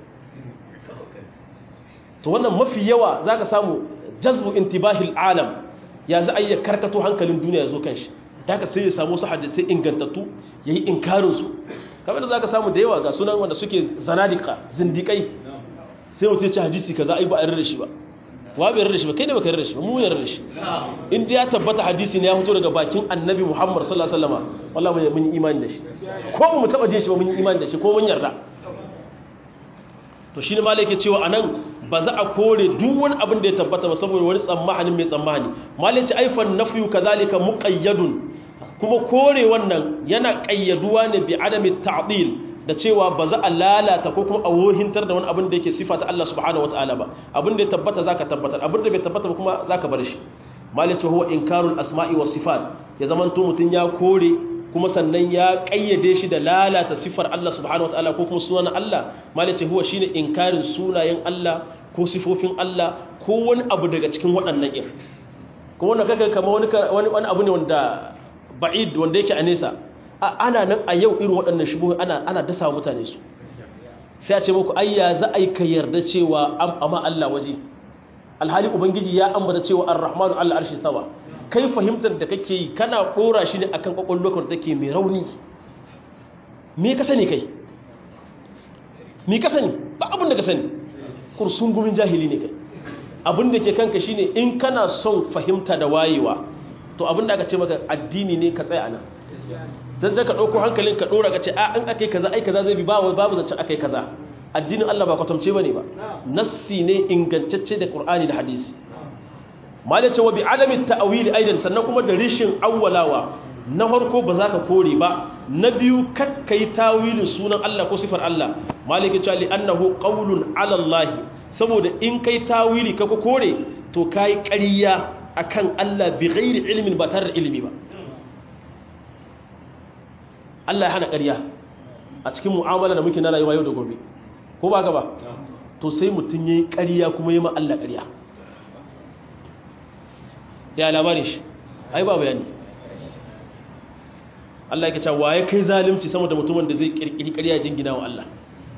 to wannan mafi yawa za ka samu jazbu intibahil alam ya za a yi karkato hankalin duniya ya zo kan shi da ka sai ya samu su hadisai ingantattu ya yi inkarinsu kamar da za ka samu da yawa ga sunan wanda suke zanadika zindikai sai mutum ya ci hadisi ka za a yi ba a yarda da shi ba wa bai yarda da shi ba kai ne ba ka yarda da shi ba mu yarda da shi in ya tabbata hadisi ne ya fito daga bakin annabi muhammad sallallahu alaihi wasallam wallahi mun yi imani da shi ko mu taba jin shi ba mun yi imani da shi ko mun yarda to shine malai yake cewa anan ba za a kore duk wani abin da ya tabbata ba saboda wani tsammanin mai tsammani malai ce aifan nafyu kazalika muqayyadun kuma kore wannan yana ƙayyaduwa ne bi adami ta'dil da cewa ba za a lalata ko kuma a wohintar da wani abin da yake sifa ta Allah subhanahu wataala ba abin da ya tabbata zaka tabbatar abin da bai tabbata ba kuma zaka bar shi malice huwa inkarul asma'i was sifat ya zamanto mutun ya kore kuma sannan ya kayyade shi da lalata sifar Allah subhanahu wataala ko kuma sunan Allah malice huwa shine inkarin sunayen Allah ko sifofin Allah ko wani abu daga cikin waɗannan ir kuma wannan kaga kamar wani wani abu ne wanda ba'id wanda yake a nesa ana nan a yau irin waɗannan shubuhu ana ana dasa mutane su sai a ce muku ayya za a yi ka yarda cewa amma Allah waje alhali ubangiji ya ambata cewa ar-rahmanu Allah arshi sawa kai fahimtar da kake yi kana dora shi ne akan kwakwalwar da take mai rauni me ka sani kai me ka sani ba abin da ka sani kursun gumin jahili ne kai abin da ke kanka shine in kana son fahimta da wayewa to abin da aka ce maka addini ne ka tsaya nan zan ka ɗauko hankalin ka ɗora ka ce a in aka yi kaza ai kaza zai bi babu babu zancen aka yi kaza addinin Allah ba kwatamce ba ne ba nassi ne ingantacce da ƙur'ani da hadisi malai cewa bi alamin ta'awili aidan sannan kuma da rishin awwalawa na farko ba za ka kore ba na biyu kakkai tawilin sunan Allah ko sifar Allah malai ke cewa li annahu qawlun ala Allah saboda in kai tawili ka ko kore to kai ƙarya akan Allah bi ghairi ilmin ba tare da ilimi ba Allah ya hana ƙarya a cikin mu'amala da muke na rayuwa yau da gobe ko ba ka ba to sai mutum yayi ƙarya kuma yi ma Allah ƙarya ya labarin shi ai ba bayani Allah yake cewa waye kai zalunci sama da mutumin da zai kirkiri ƙarya jingina wa Allah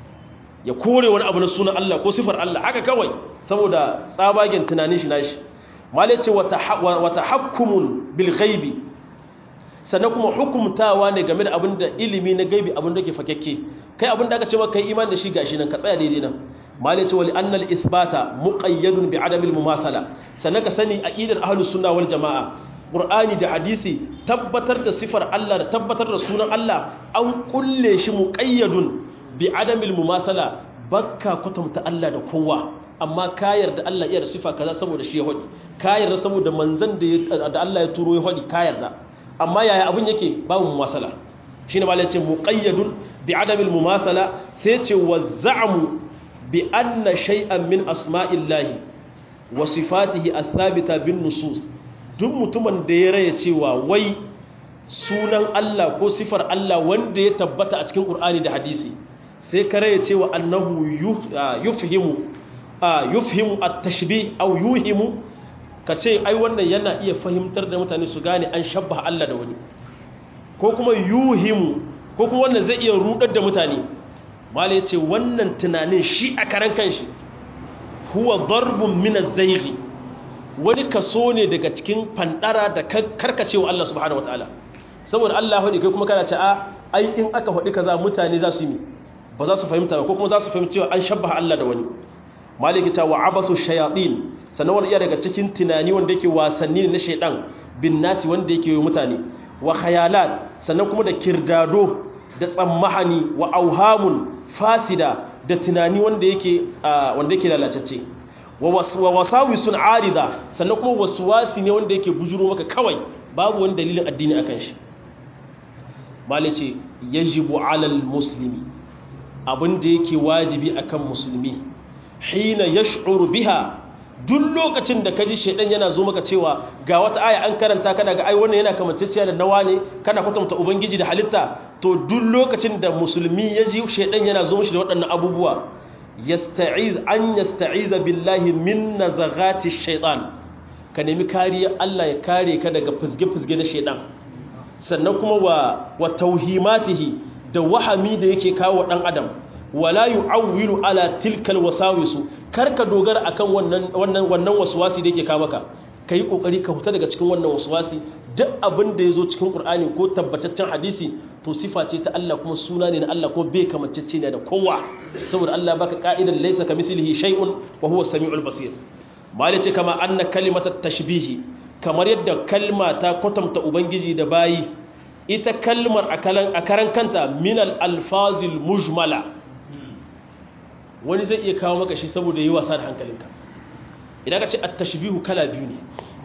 ya kore wani abu na sunan Allah ko sifar Allah haka kawai saboda tsabagen tunanin shi nashi mala ce wa tahakkumun bil ghaibi sannan kuma hukumtawa ne game da abin da ilimi na gaibi abin da ke fakekke kai abin da aka ce maka kai imani da shi gashi nan ka tsaya daidai nan mala ce wali annal isbata muqayyadun bi adamil mumathala sannan ka sani aqidar ahlus sunna wal jamaa qur'ani da hadisi tabbatar da sifar Allah da tabbatar da sunan Allah an kulle shi muqayyadun bi adamil mumathala bakka kwatanta Allah da kowa amma ka yarda Allah iya da sifa kaza saboda shi ya hodi ka yarda saboda manzon da Allah ya turo ya hodi ka yarda amma yaya abin yake babu mumasala shine malai ce muqayyadun bi adamil mumasala sai ce wazza'mu bi anna shay'an min asma'illahi wa sifatihi athabita bin nusus duk mutumin da ya raya cewa wai sunan Allah ko sifar Allah wanda ya tabbata a cikin Qur'ani da hadisi sai ka raya cewa annahu yufhimu yufhimu at-tashbih aw yuhimu kace ai wannan yana iya fahimtar da mutane su gane an shabbaha Allah da wani ko kuma yuhimu ko kuma wannan zai iya rudar da mutane mala yace wannan tunanin shi a karan kanshi huwa darbun min az-zayghi wani kaso ne daga cikin fandara da karkacewa Allah subhanahu wataala saboda Allah hudi kai kuma kana ce a ai in aka hudi kaza mutane za su yi ba za su fahimta ba ko kuma za su fahimci cewa an shabbaha Allah da wani maliki ta wa abasu shayatin sannan wani iya daga cikin tunani wanda yake wasanni na shaidan bin nasi wanda yake yi mutane wa khayalat sannan kuma da kirdado da tsammahani wa auhamun fasida da tunani wanda yake wanda yake lalacacce wa wasawisun arida sannan kuma waswasi ne wanda yake bujuro maka kawai babu wani dalilin addini akan shi malice yajibu alal muslimi abin da yake wajibi akan musulmi hina yash'uru biha duk lokacin da kaji shedan yana zo maka cewa ga wata aya an karanta kana ga ai wannan yana kamanceciya da nawa ne kana kwatanta ubangiji da halitta to duk lokacin da musulmi ya ji shedan yana zo mishi da waɗannan abubuwa yasta'iz an yasta'iza billahi min nazagati shaytan ka nemi kariya Allah ya kare ka daga fizge-fizge na shedan sannan kuma wa wa tauhimatihi da wahami da yake kawo dan adam wala yu'awwilu ala tilkal wasawisu karka dogara akan wannan wannan wannan waswasi da yake kawo maka kai kokari ka huta daga cikin wannan waswasi duk abin da yazo cikin qur'ani ko tabbataccen hadisi to sifa ce ta Allah kuma suna ne na Allah ko bai kamacce ne da kowa saboda Allah baka ka'idan laysa kamislihi shay'un wa huwa samiul basir mali ce kama anna kalimatat tashbihi kamar yadda kalma ta kwatanta ubangiji da bayi ita kalmar a karan kanta minal alfazil mujmala wani zai iya kawo maka shi saboda yi wasa da hankalinka idan ka ce at-tashbihu kala biyu ne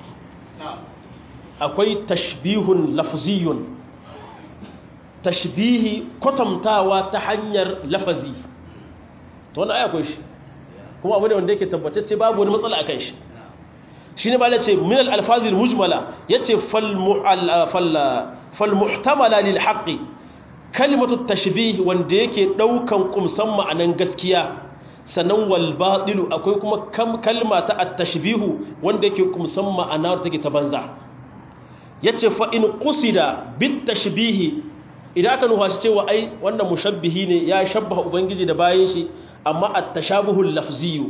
akwai tashbihun lafziyun tashbihi kwatantawa ta hanyar lafazi to wannan ai akwai shi kuma abu ne wanda yake tabbatacce babu wani matsala akan shi shi ne ba ya ce min al-alfazil mujmala yace fal fal muhtamala lil haqqi kalimatu tashbih wanda yake daukan kumsan ma'anan gaskiya sannan wal batilu akwai kuma kalma ta at-tashbihu wanda yake kumsan ma'ana take ta banza yace fa in qusida bit tashbih idan aka nufa shi cewa ai wannan mushabbihi ne ya shabbaha ubangiji da bayan shi amma at-tashabuhu lafziyu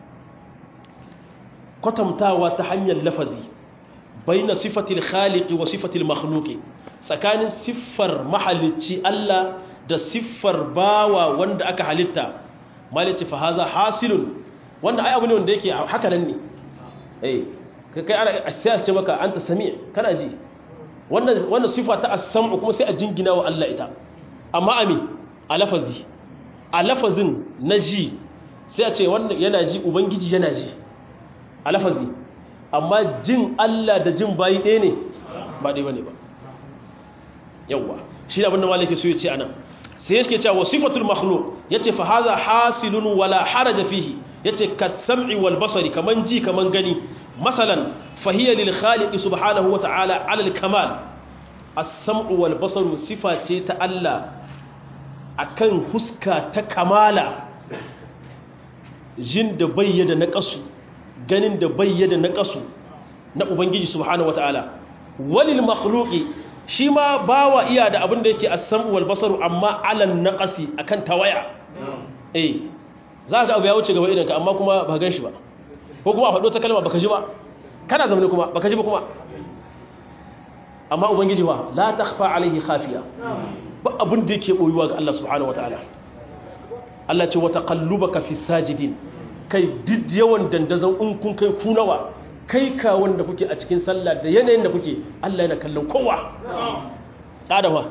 kwatantawa ta hanyar lafazi baina sifatil khaliqi wa sifatil makhluqi tsakanin siffar mahalicci Allah da siffar bawa wanda aka halitta malici fa haza hasilun wanda ai abu ne wanda yake haka nan ne eh kai ana sai ce maka anta sami kana ji wannan wannan sifa ta as-sam'u kuma sai a jingina wa Allah ita amma ami a lafazi a lafazin na ji sai a ce wannan yana ji ubangiji yana ji a lafazi amma jin Allah da jin bayi ɗaya ne ba ɗaya bane ba yawwa shi da abinda malaki so ya ce anan sai yake cewa wasifatul makhluq yace fa hadha hasilun wala haraja fihi yace kas-sam'i wal basari kaman ji kaman gani masalan fa hiya lil khaliq subhanahu wa ta'ala 'ala al-kamal as-sam'u wal basaru sifa ce ta Allah akan huska ta kamala jin da bayyana na kasu ganin da bayyana na kasu na ubangiji subhanahu wa ta'ala walil makhluqi shi ma bawa iya da abin da yake as-sam'u wal basaru amma alan naqasi akan tawaya eh za ka abu ya wuce gaba idan ka amma kuma ba gan shi ba ko kuma a faɗo ta kalma baka ji ba kana zamane kuma baka ji ba kuma amma ubangiji ba la takhfa alaihi khafiya ba abin da yake boyuwa ga Allah subhanahu wataala Allah ce wa taqallubaka fi sajidin kai duk yawan dandazon in kun kai kunawa kai ka wanda kuke a cikin sallah da yanayin da kuke Allah yana kallon kowa ɗadawa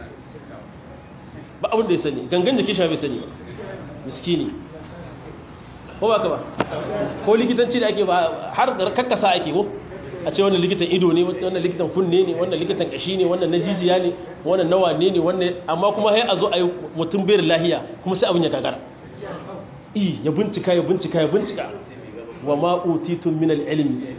ba abin da ya sani gangan jiki shi bai sani ba miskini ko ba ka ba ko likitanci da ake ba har kakkasa ake ko a ce wannan likitan ido ne wannan likitan kunne ne wannan likitan kashi ne wannan na jijiya ne wannan na wane ne wannan amma kuma sai a zo a yi mutum bai lahiya kuma sai abin ya gagara i ya bincika ya bincika ya bincika wa ma utitun min al-ilmi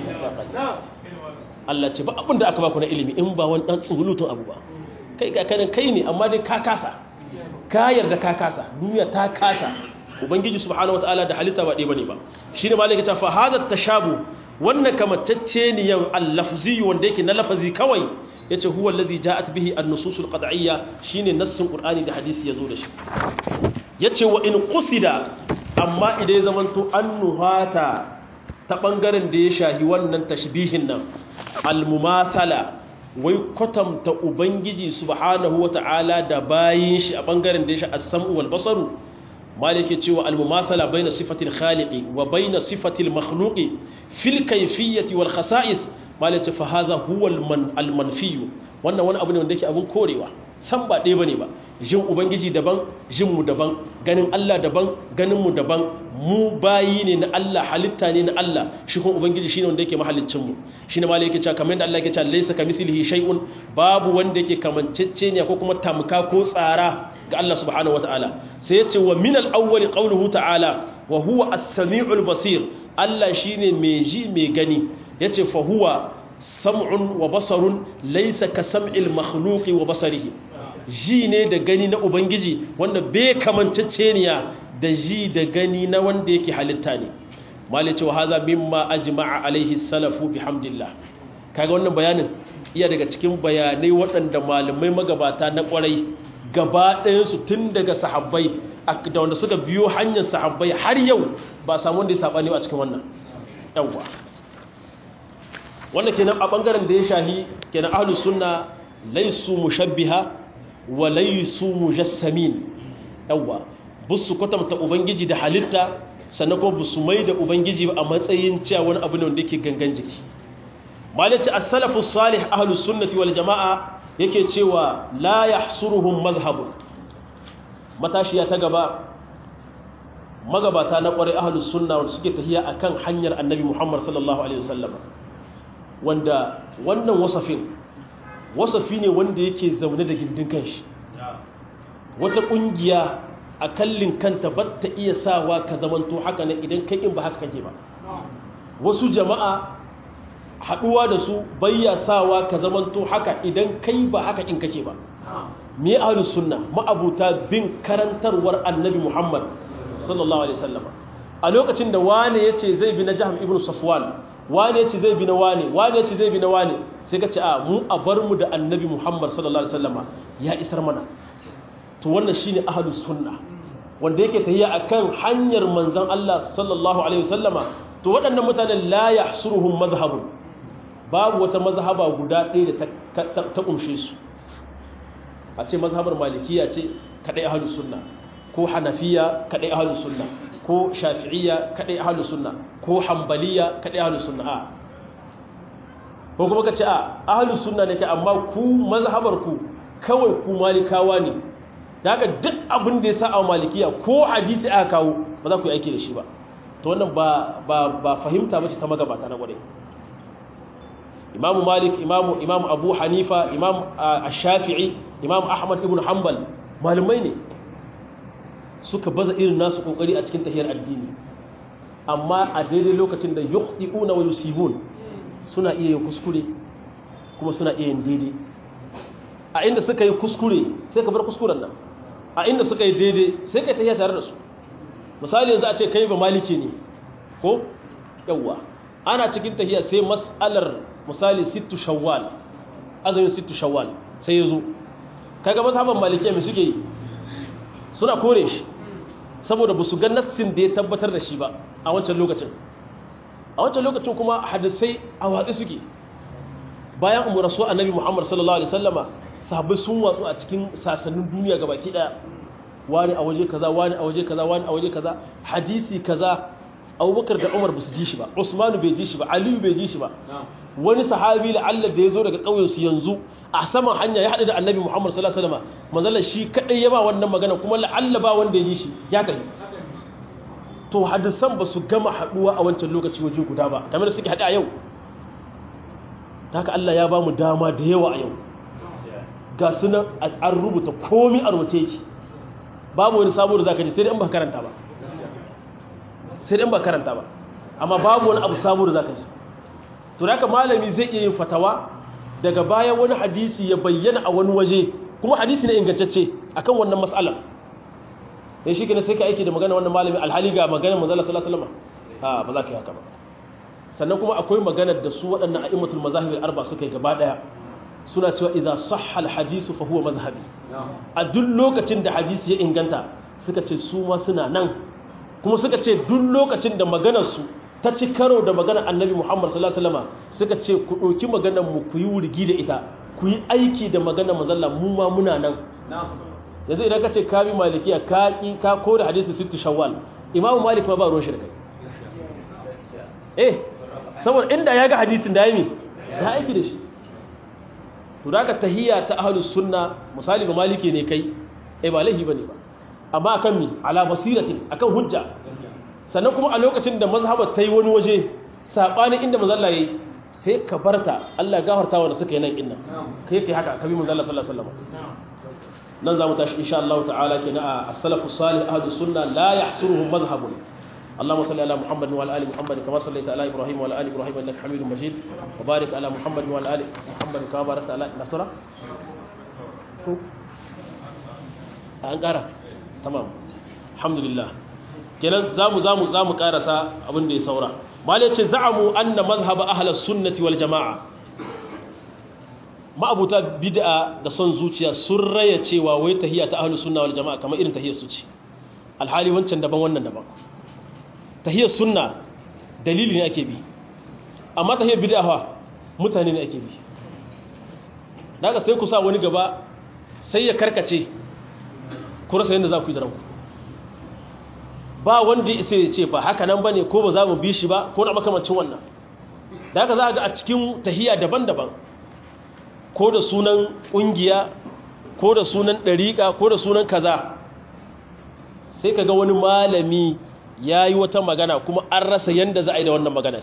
Allah ce ba abin da aka baku na ilimi in ba wani dan tsulutun abu ba kai ga kanin kai ne amma dai ka kasa ka yarda ka kasa duniya ta kasa ubangiji subhanahu wataala da halitta ba dai bane ba shine malaka ta fa hada tashabu wannan kamacce ne yan al-lafzi wanda yake na lafazi kawai yace huwa alladhi ja'at bihi an-nusus al-qad'iyya shine nassin qur'ani da hadisi yazo da shi yace wa in qusida amma idan ya zamanto an nuhata ta ɓangaren da ya shahi wannan tashbihin nan almumathala wai kwatanta ubangiji subhanahu wata'ala da bayin shi a ɓangaren da ya shahi as-sam'u wal basaru malike cewa almumathala baina sifatil khaliqi wa baina sifatil makhluqi fil kayfiyyati wal khasa'is malike fa hadha huwa al manfiyu wannan wani abu ne wanda yake abun korewa san ba ɗaya bane ba jin ubangiji daban jin mu daban ganin Allah daban ganin mu daban mu bayi ne na Allah halitta ne na Allah shi kuma ubangiji shine wanda yake mahallicin mu shine ma yake cewa kamar yadda Allah yake cewa laysa kamithlihi shay'un babu wanda yake kamancecce ne ko kuma tamka ko tsara ga Allah subhanahu wataala sai yace wa min al-awwal qawluhu ta'ala wa huwa as-sami'ul basir Allah shine mai ji mai gani yace fa huwa sam'un wa basarun laysa ka sam'il makhluqi wa basarihi ji ne da gani na ubangiji wanda bai kamanceceniya da ji da gani na wanda yake halitta ne malai cewa haza mimma ajma'a alaihi salafu bihamdillah kaga wannan bayanin iya daga cikin bayanai waɗanda malamai magabata na ƙwarai gaba ɗayansu tun daga sahabbai da wanda suka biyo hanyar sahabbai har yau ba samu wanda ya saɓani a cikin wannan yawwa wannan kenan a ɓangaren da ya shahi kenan ahlus sunna laisu mushabbiha wa laisu mujassamin yawwa busu kwatanta ubangiji da halitta sannan kuma busu mai da ubangiji a matsayin cewa wani abu ne wanda yake gangan jiki malaci as-salafu salih ahlus sunnati wal jamaa yake cewa la yahsuruhum madhhab matashiya ta gaba magabata na kwarai ahlus sunna wanda suke tahiya akan hanyar annabi Muhammad sallallahu alaihi wasallam wanda wannan wasafin wasafi ne wanda yake zaune da gindin kanshi wata kungiya a kallin kanta ba ta iya sawa ka zamanto haka ne idan kai in ba haka kake ba wasu jama'a haduwa da su bayya sawa ka zamanto haka idan kai ba haka in kake ba me ahlus sunna ma'abuta bin karantarwar annabi Muhammad sallallahu alaihi wasallam a lokacin da wane yace zai bi na Jahm ibn Safwan wane yace zai bi na wane wane yace zai bi na wane sai ka ce a mu a bar mu da annabi Muhammad sallallahu alaihi wasallam ya isar mana to wannan shine ahlus sunna wanda yake tahiya akan hanyar manzon Allah sallallahu alaihi wasallama to waɗannan mutanen la yahsuruhum madhhabun babu wata mazhaba guda ɗaya da ta kumshe su a ce mazhabar malikiya ce kadai ahlus sunna ko hanafiya kadai ahlus sunna ko shafi'iyya kadai ahlus sunna ko hanbaliya kadai ahlus sunna ko kuma ka ce a ahlus sunna ne kai amma ku mazhabar ku kawai ku malikawa ne da haka duk abin da ya sa a malikiya ko hadisi aka kawo ba za ku yi aiki da shi ba to wannan ba ba ba fahimta bace ta magabata na gwade imamu malik imamu imamu abu hanifa imam ash-shafi'i imam ahmad ibn hanbal malamai ne suka baza irin nasu kokari a cikin tahiyar addini amma a daidai lokacin da yukhti'una wa yusibun suna iya yin kuskure kuma suna iya yin daidai a inda suka yi kuskure sai ka bar kuskuren nan a inda suka yi daidai sai ka tafiya tare da su misali yanzu a ce kai ba maliki ne ko yawwa ana cikin tafiya sai mas'alar misali sittu shawwal azumin sittu shawwal sai ya zo kaga mazhaban malikiya mai suke yi suna kore shi saboda ba su ga nassin da ya tabbatar da shi ba a wancan lokacin a wancan lokacin kuma hadisai a watsi suke bayan umar rasu annabi muhammad sallallahu alaihi sallama sahabbai sun watsu a cikin sasannin duniya ga baki daya wani a waje kaza wani a waje kaza wani a waje kaza hadisi kaza abubakar da umar ba su ji shi ba usmanu bai ji shi ba aliyu bai ji shi ba wani sahabi la'allar da ya zo daga ƙauyensu yanzu a saman hanya ya haɗu da annabi muhammad sallallahu alaihi wasallam manzalar shi kaɗai ya ba wannan magana kuma la'alla ba wanda ya ji shi ya kai to hadisan ba su gama haɗuwa a wancan lokaci waje guda ba kamar da suke haɗe a yau ta haka allah ya ba mu dama da yawa a yau ga sunan an rubuta komi a rubuce shi babu wani sabo da za ka ji sai dai in ba karanta ba sai dai in ba karanta ba amma babu wani abu sabo da za ka ji to da malami zai iya yin fatawa daga baya wani hadisi ya bayyana a wani waje kuma hadisi ne ingantacce akan wannan mas'alar ne shi kenan sai ka aiki da magana wannan malami alhali ga magana manzala sallallahu alaihi wasallam ha ba za ka yi haka ba sannan kuma akwai magana da su waɗannan a'immatul mazahib al-arba suka yi gaba daya suna cewa idza sahha al-hadisu fa huwa madhhabi a duk lokacin da hadisi ya inganta suka ce su ma suna nan kuma suka ce duk lokacin da maganar su ta ci karo da maganar annabi muhammad sallallahu alaihi wasallam suka ce ku ɗauki maganar mu ku yi wurgi da ita ku yi aiki da maganar mazalla mu ma muna nan yanzu idan ka ce ka bi malikiya ka ki ka ko da hadisi sittu shawwal imamu malik ma ba ruwan shi da kai eh saboda inda ya ga hadisin da yami da aiki da shi to da ka tahiyya ta ahlus sunna misali ba maliki ne kai eh ba laifi bane ba amma akan mi ala basiratin akan hujja sannan kuma a lokacin da mazhabar ta yi wani waje saɓanin inda mazalla ya yi sai ka barta Allah gafarta wanda suka yi nan inna kai kai haka kabi mazalla sallallahu alaihi wasallam nan za mu tashi insha Allah ta'ala ke na as-salafu salih ahlus sunna la yahsuruhum madhhabun اللهم صل على محمد وعلى ال محمد كما صليت على ابراهيم وعلى ال ابراهيم انك حميد مجيد وبارك على محمد وعلى ال محمد كما باركت على نصر an ƙara tamam alhamdulillah kenan zamu zamu zamu karasa abin da ya saura malai ce za'amu anna mazhab ahlus sunnati wal jamaa ma'abuta bid'a da son zuciya sun raya cewa wai tahiyya ta ahlus sunna wal jamaa kamar irin tahiyyar su ce alhali wancan daban wannan daban tahiyyar sunna dalili ne ake bi amma tahiyyar bid'a fa mutane ne ake bi daga sai ku sa wani gaba sai ya karkace ku rasa yadda za ku yi da ranku ba wanda isa ya ce ba haka nan ba ne ko ba za mu bi shi ba ko na makamancin wannan da haka za a ga a cikin tahiya daban-daban ko da sunan ƙungiya ko da sunan ɗariƙa ko da sunan kaza sai ka ga wani malami ya yi wata magana kuma an rasa yadda za a yi da wannan maganar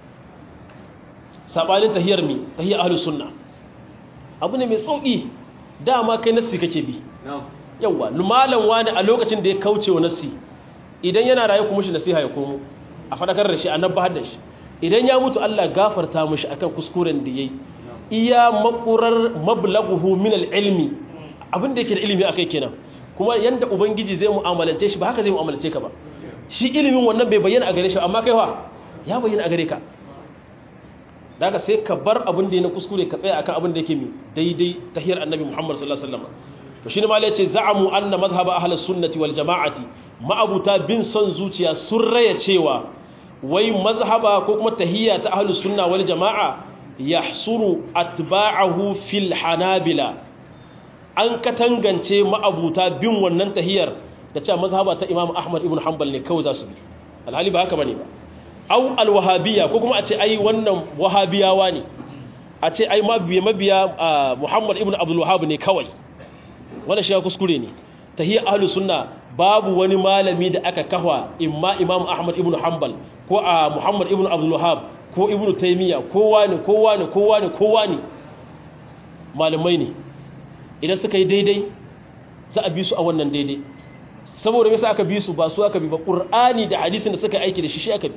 saɓanin tahiyar mi tahiyar ahalus sunna abu ne mai sauƙi dama kai nassi kake bi yawwa malam wani a lokacin da ya kauce wa nassi idan yana raye kuma shi nasiha ya komo a fadakar da shi a nan bahar da shi idan ya mutu Allah gafarta mishi akan kuskuren da yayi iya makurar mablaghuhu min al-ilmi abin da yake da ilimi akai kenan kuma yanda ubangiji zai mu'amalance shi ba haka zai mu'amalance ka ba shi ilimin wannan bai bayyana a gare shi amma kai fa ya bayyana a gare ka daga sai ka bar abin da ya na kuskure ka tsaya akan abin da yake mi daidai tahiyar annabi Muhammad sallallahu alaihi wasallam to shine malai ce za'amu anna madhhab ahlus sunnati wal jama'ati ma'abuta bin son zuciya sun raya cewa wai mazhaba ko kuma tahiyya ta ahlus sunna wal jama'a yahsuru atba'ahu fil hanabila an katangance ma'abuta bin wannan tahiyar da cewa mazhaba ta Imam Ahmad ibn Hanbal ne kawai za su bi alhali ba haka bane ba au alwahabiyya ko kuma a ce ai wannan wahabiyawa ne a ce ai mabiya mabiya Muhammad ibn Abdul Wahhab ne kawai wannan shi ya kuskure ne tahiyya ahlus sunna babu wani malami da aka kafa imma Imam Ahmad ibn Hanbal ko a Muhammad ibn Abdul Wahhab ko Ibn Taymiyyah kowa ne kowa ne kowa ne kowa ne malamai ne idan suka yi daidai za a bi su a wannan daidai saboda yasa aka bi su ba su aka bi ba Qur'ani da hadisin da suka aiki da shi shi aka bi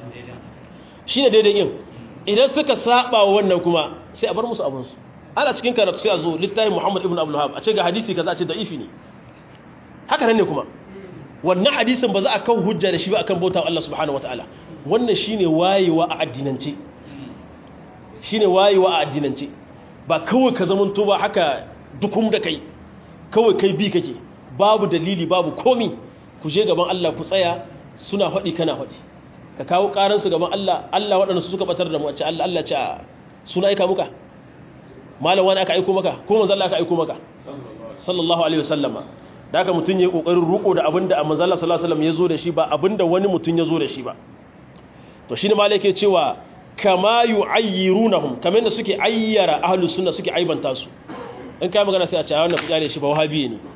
shi ne daidai yin idan suka saba wa wannan kuma sai a bar musu abinsu ana cikin karatu sai a zo littafin muhammad ibn abdullahab a ce ga hadisi kaza a ce da'ifi ne haka nan ne kuma wannan hadisin ba za a kan hujja da shi ba akan bauta Allah subhanahu wataala wannan shine wayewa a addinance shine wayewa a addinance ba kawai ka zamanto ba haka dukum da kai kawai kai bi kake babu dalili babu komi ku je gaban Allah ku tsaya suna faɗi kana faɗi ka kawo ƙaransu gaban Allah Allah waɗanda su suka batar da mu a ce Allah Allah ce suna aika muka malam wani aka aiko maka ko manzo Allah aka aiko maka sallallahu alaihi wasallama da haka mutun yayi kokarin ruko da abinda manzo Allah sallallahu alaihi wasallam ya zo da shi ba abinda wani mutun ya zo da shi ba to shine malai yake cewa kama yu'ayyirunahum kamar da suke ayyara ahlus sunna suke aibanta su in kai magana sai a ce wannan fitare shi ba wahabi ne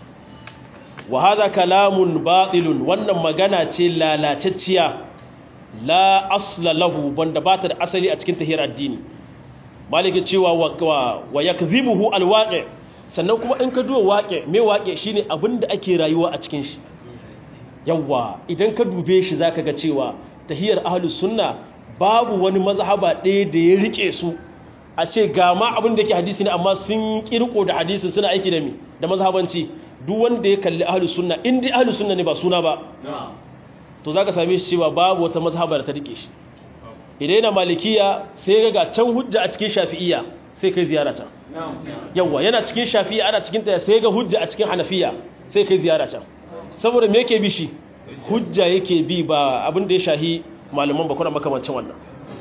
wa hadha kalamun batilun wannan magana ce lalacecciya la asla lahu banda ba ta da asali a cikin tahiyar addini maliki cewa wa yakdhibuhu alwaqi sannan kuma in ka duwa waqi me waqi shine abinda ake rayuwa a cikin shi yawa idan ka dube shi zaka ga cewa tahiyar ahlus sunna babu wani mazhaba ɗaya da ya rike su a ce ga ma abin da yake hadisi ne amma sun kirko da hadisin suna aiki da mi da mazhabanci duk wanda ya kalli ahlus sunna in dai ahlus sunna ne ba suna ba to za ka same shi cewa babu wata mazhabar ta rike shi idan yana malikiya sai ga can hujja a cikin shafi'iyya sai kai ziyara can yawa yana cikin shafi'iyya ana cikin ta sai ga hujja a cikin hanafiya sai kai ziyara can saboda me yake bi shi hujja yake bi ba abin da ya shahi malaman bakuna makamancin wannan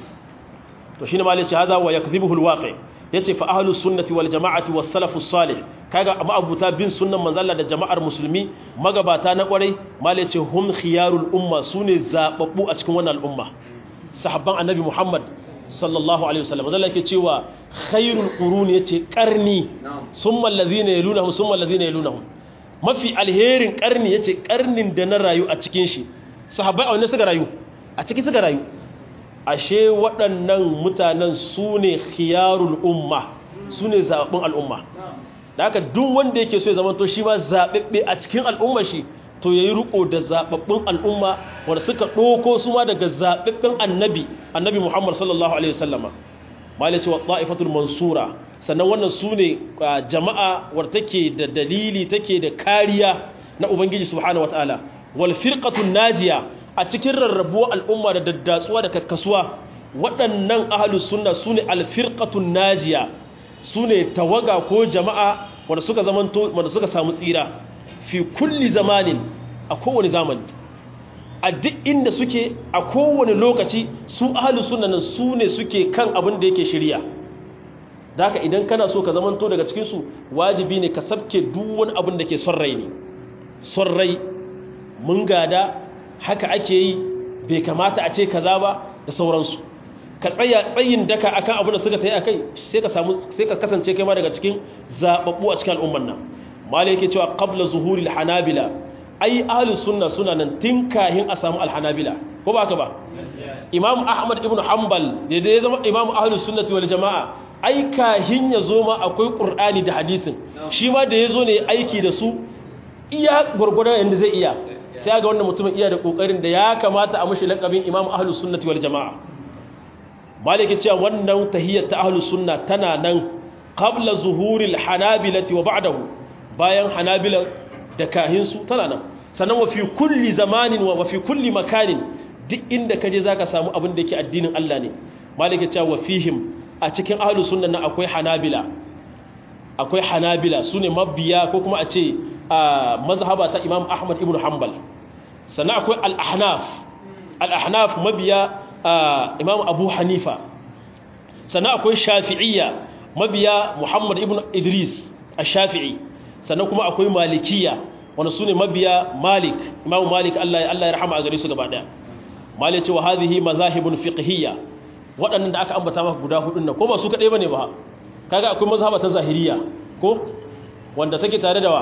to shine malici hada wa yakdhibuhu alwaqi yace fa ahlus sunnati wal jama'ati was salafus salih kaga ma'abuta bin sunnan manzo Allah da jama'ar musulmi magabata na kwarai malici hum khiyarul umma sune zababbu a cikin wannan al'umma sahabban annabi Muhammad sallallahu alaihi wasallam manzo Allah yake cewa khairul quruni yace qarni summa allazina yalunahum summa allazina yalunahum mafi alherin qarni yace qarnin da na rayu a cikin shi sahabbai a wanne suka rayu a ciki suka rayu ashe waɗannan mutanen su ne khiyarul umma su ne zaɓaɓɓun al'umma da haka duk wanda yake so ya zama to shi ma zaɓaɓɓe a cikin al'umma shi to ya yi riƙo da zaɓaɓɓun al'umma wanda suka ɗoko su ma daga zaɓaɓɓen annabi annabi muhammad sallallahu alaihi wasallama malai cewa ta'ifatul mansura sannan wannan su ne jama'a wadda take da dalili take da kariya na ubangiji subhanahu wataala wal firqatun najiya a cikin rarrabuwar al'umma da daddatsuwa da kakkasuwa waɗannan ahalus sunna su ne alfirƙatun najiya su ne tawaga ko jama'a wanda suka zamanto wanda suka samu tsira fi kulli zamanin a kowane zamani a duk inda suke a kowane lokaci su ahalus sunna nan su ne suke kan abin da yake shirya da haka idan kana so ka zamanto daga cikinsu wajibi ne ka sabke duk wani abin da ke son rai ne son rai mun gada haka ake yi bai kamata a ce kaza ba da sauransu ka tsaya tsayin daka akan abin da suka tayi akai sai ka samu sai ka kasance kai ma daga cikin zababbu a cikin al'umman nan malai yake cewa qabla zuhuril hanabila ai ahlus sunna suna nan tun kahin a samu alhanabila ko ba haka ba imam ahmad ibn hanbal da ya zama imam ahlus sunnati wal jamaa ai kahin ya zo ma akwai qur'ani da hadisin shi ma da ya zo ne aiki da su iya gurgurdan yanda zai iya sai ga wannan mutumin iya da kokarin da ya kamata a mushi lakabin imam ahlus sunnati wal jamaa maliki cewa wannan tahiyyat ta ahlus sunna tana nan qabla zuhuril hanabilati wa ba'dahu bayan hanabila da kahinsu tana nan sannan wa fi kulli zamanin wa fi kulli makanin duk inda kaje zaka samu abin da yake addinin Allah ne maliki cewa wa fihim a cikin ahlus sunna na akwai hanabila akwai hanabila sune mabiya ko kuma a ce a mazhaba ta imam ahmad ibn hanbal sannan akwai al-ahnaf al-ahnaf mabiya imam abu hanifa sannan akwai shafi'iyya mabiya muhammad ibn idris ash-shafi'i sannan kuma akwai malikiya wanda sune mabiya malik imam malik Allah ya Allah ya rahama a gare su gaba daya malik ce wa hadhihi mazahibun fiqhiyya waɗannan da aka ambata maka guda hudun nan ko ba su kaɗai ba ne ba kaga akwai mazhaba ta zahiriya ko wanda take tare da wa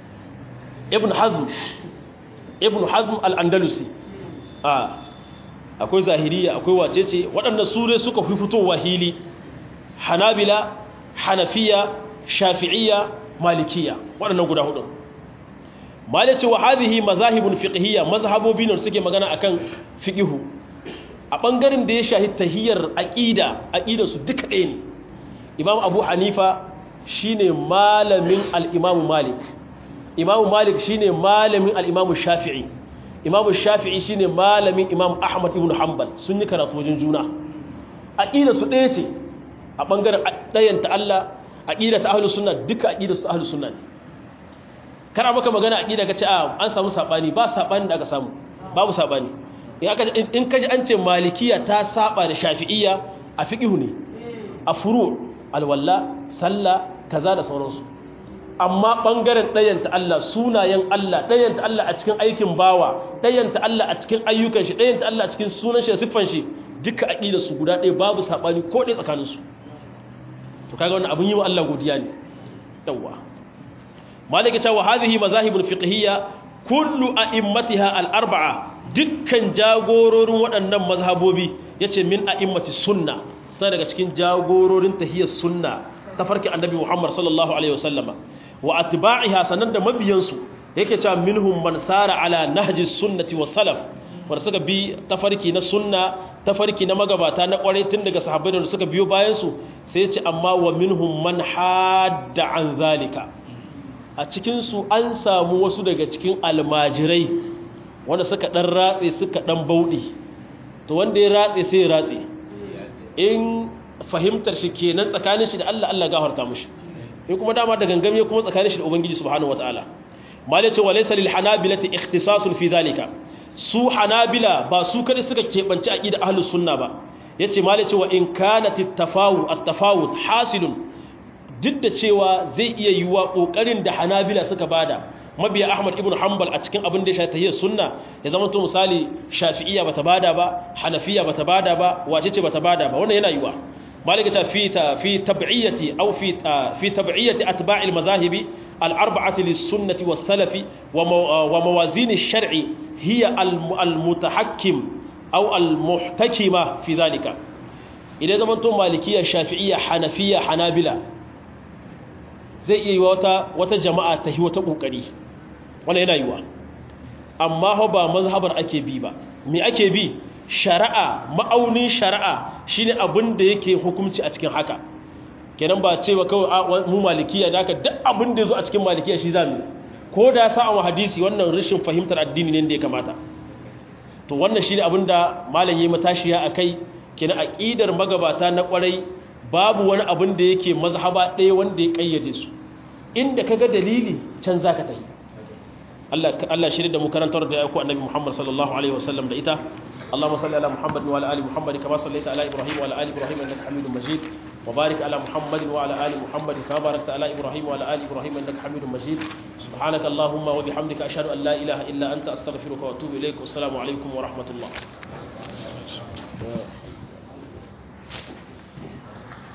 ibn hazm ibn hazm al-andalusi a akwai zahiriya akwai wacece waɗanda su ne suka fi fitowa hili hanabila hanafiya shafi'iyya malikiya waɗannan guda hudun malice wa hadhihi mazahibun fiqhiyya mazhabobi ne suke magana akan fiqhu a bangaren da ya shahi tahiyar aqida aqida su duka ɗaya ne imam abu hanifa shine malamin al-imam malik imam malik shine malamin al-imam shafi'i imam shafi'i shine malamin imam ahmad ibn hanbal sun yi karatu wajen juna aqida su ɗaya ce a bangaren ɗayanta Allah aqida ta ahlus sunna duka aqida su ahlus sunna ne kana maka magana aqida kace a an samu sabani ba sabani da aka samu babu sabani in kaji an ce malikiya ta saba da shafi'iyya a fiqhu ne a furu alwalla sallah kaza da sauransu amma bangaren ɗayanta Allah sunayen Allah ɗayanta Allah a cikin aikin bawa ɗayanta Allah a cikin ayyukan shi ɗayanta Allah a cikin sunan shi da siffan shi duka aqida su guda ɗaya babu sabani ko ɗaya tsakanin su to kaga wannan abun yi wa Allah godiya ne yawa malaka cewa hadhihi mazahibul fiqhiyya kullu a'immatiha al-arba'a dukkan jagororin waɗannan mazhabobi yace min a'immati sunna sai daga cikin jagororin tahiyyar sunna tafarki annabi Muhammad sallallahu alaihi wasallama wa atba'iha sanan da mabiyansu yake cewa minhum man sara ala nahji sunnati was salaf wanda suka bi tafarki na sunna tafarki na magabata na kwarai tun daga sahabbai da suka biyo bayan su sai ya ce amma wa minhum man hadda an zalika a cikin su an samu wasu daga cikin almajirai wanda suka dan ratse suka dan bauɗe to wanda ya ratse sai ya ratse in fahimtar shi kenan tsakanin shi da Allah Allah gafarta mushi in kuma dama da gangame kuma tsakanin shi da ubangiji subhanahu wataala malai ce walaysa lil hanabilati ikhtisasun fi dhalika su hanabila ba su kada suka kebanci aqida ahlus sunna ba yace malai ce wa in kanat at-tafawut at-tafawut hasilun duk da cewa zai iya yiwa kokarin da hanabila suka bada mabiya ahmad ibn hanbal a cikin abin da ya shafi sunna ya zama to misali shafi'iyya bata bada ba hanafiya bata bada ba wace ce bata bada ba wannan yana yiwa malika ta fi ta fi tab'iyati aw fi fi tab'iyati atba' al-madahib al-arba'ati lis-sunnati was-salafi wa mawazin ash-shar'i hiya al-mutahakkim aw al-muhtakima fi dhalika idan zaman to malikiyya shafi'iyya hanafiyya hanabila zai iya yi wata wata jama'a ta yi wata kokari wannan yana yiwa amma ba mazhabar ake bi ba me ake bi shari'a ma'aunin shari'a shine abin da yake hukunci a cikin haka kenan ba cewa kawai mu malikiya da haka duk abin da yazo a cikin malikiya shi zamu ko da sa a hadisi wannan rashin fahimtar addini ne da ya kamata to wannan shine abin da malam yayi matashiya akai kenan aqidar magabata na kwarai babu wani abin da yake mazhaba ɗaya wanda ya kayyade su inda kaga dalili can zaka tafi Allah Allah shirye da mu karantar da ku annabi Muhammad sallallahu alaihi wasallam da ita اللهم صل على محمد وعلى ال محمد كما صليت على ابراهيم وعلى ال ابراهيم انك حميد مجيد وبارك على محمد وعلى ال محمد كما باركت على ابراهيم وعلى ال ابراهيم انك حميد مجيد سبحانك اللهم وبحمدك اشهد ان لا اله الا انت استغفرك واتوب اليك والسلام عليكم ورحمه الله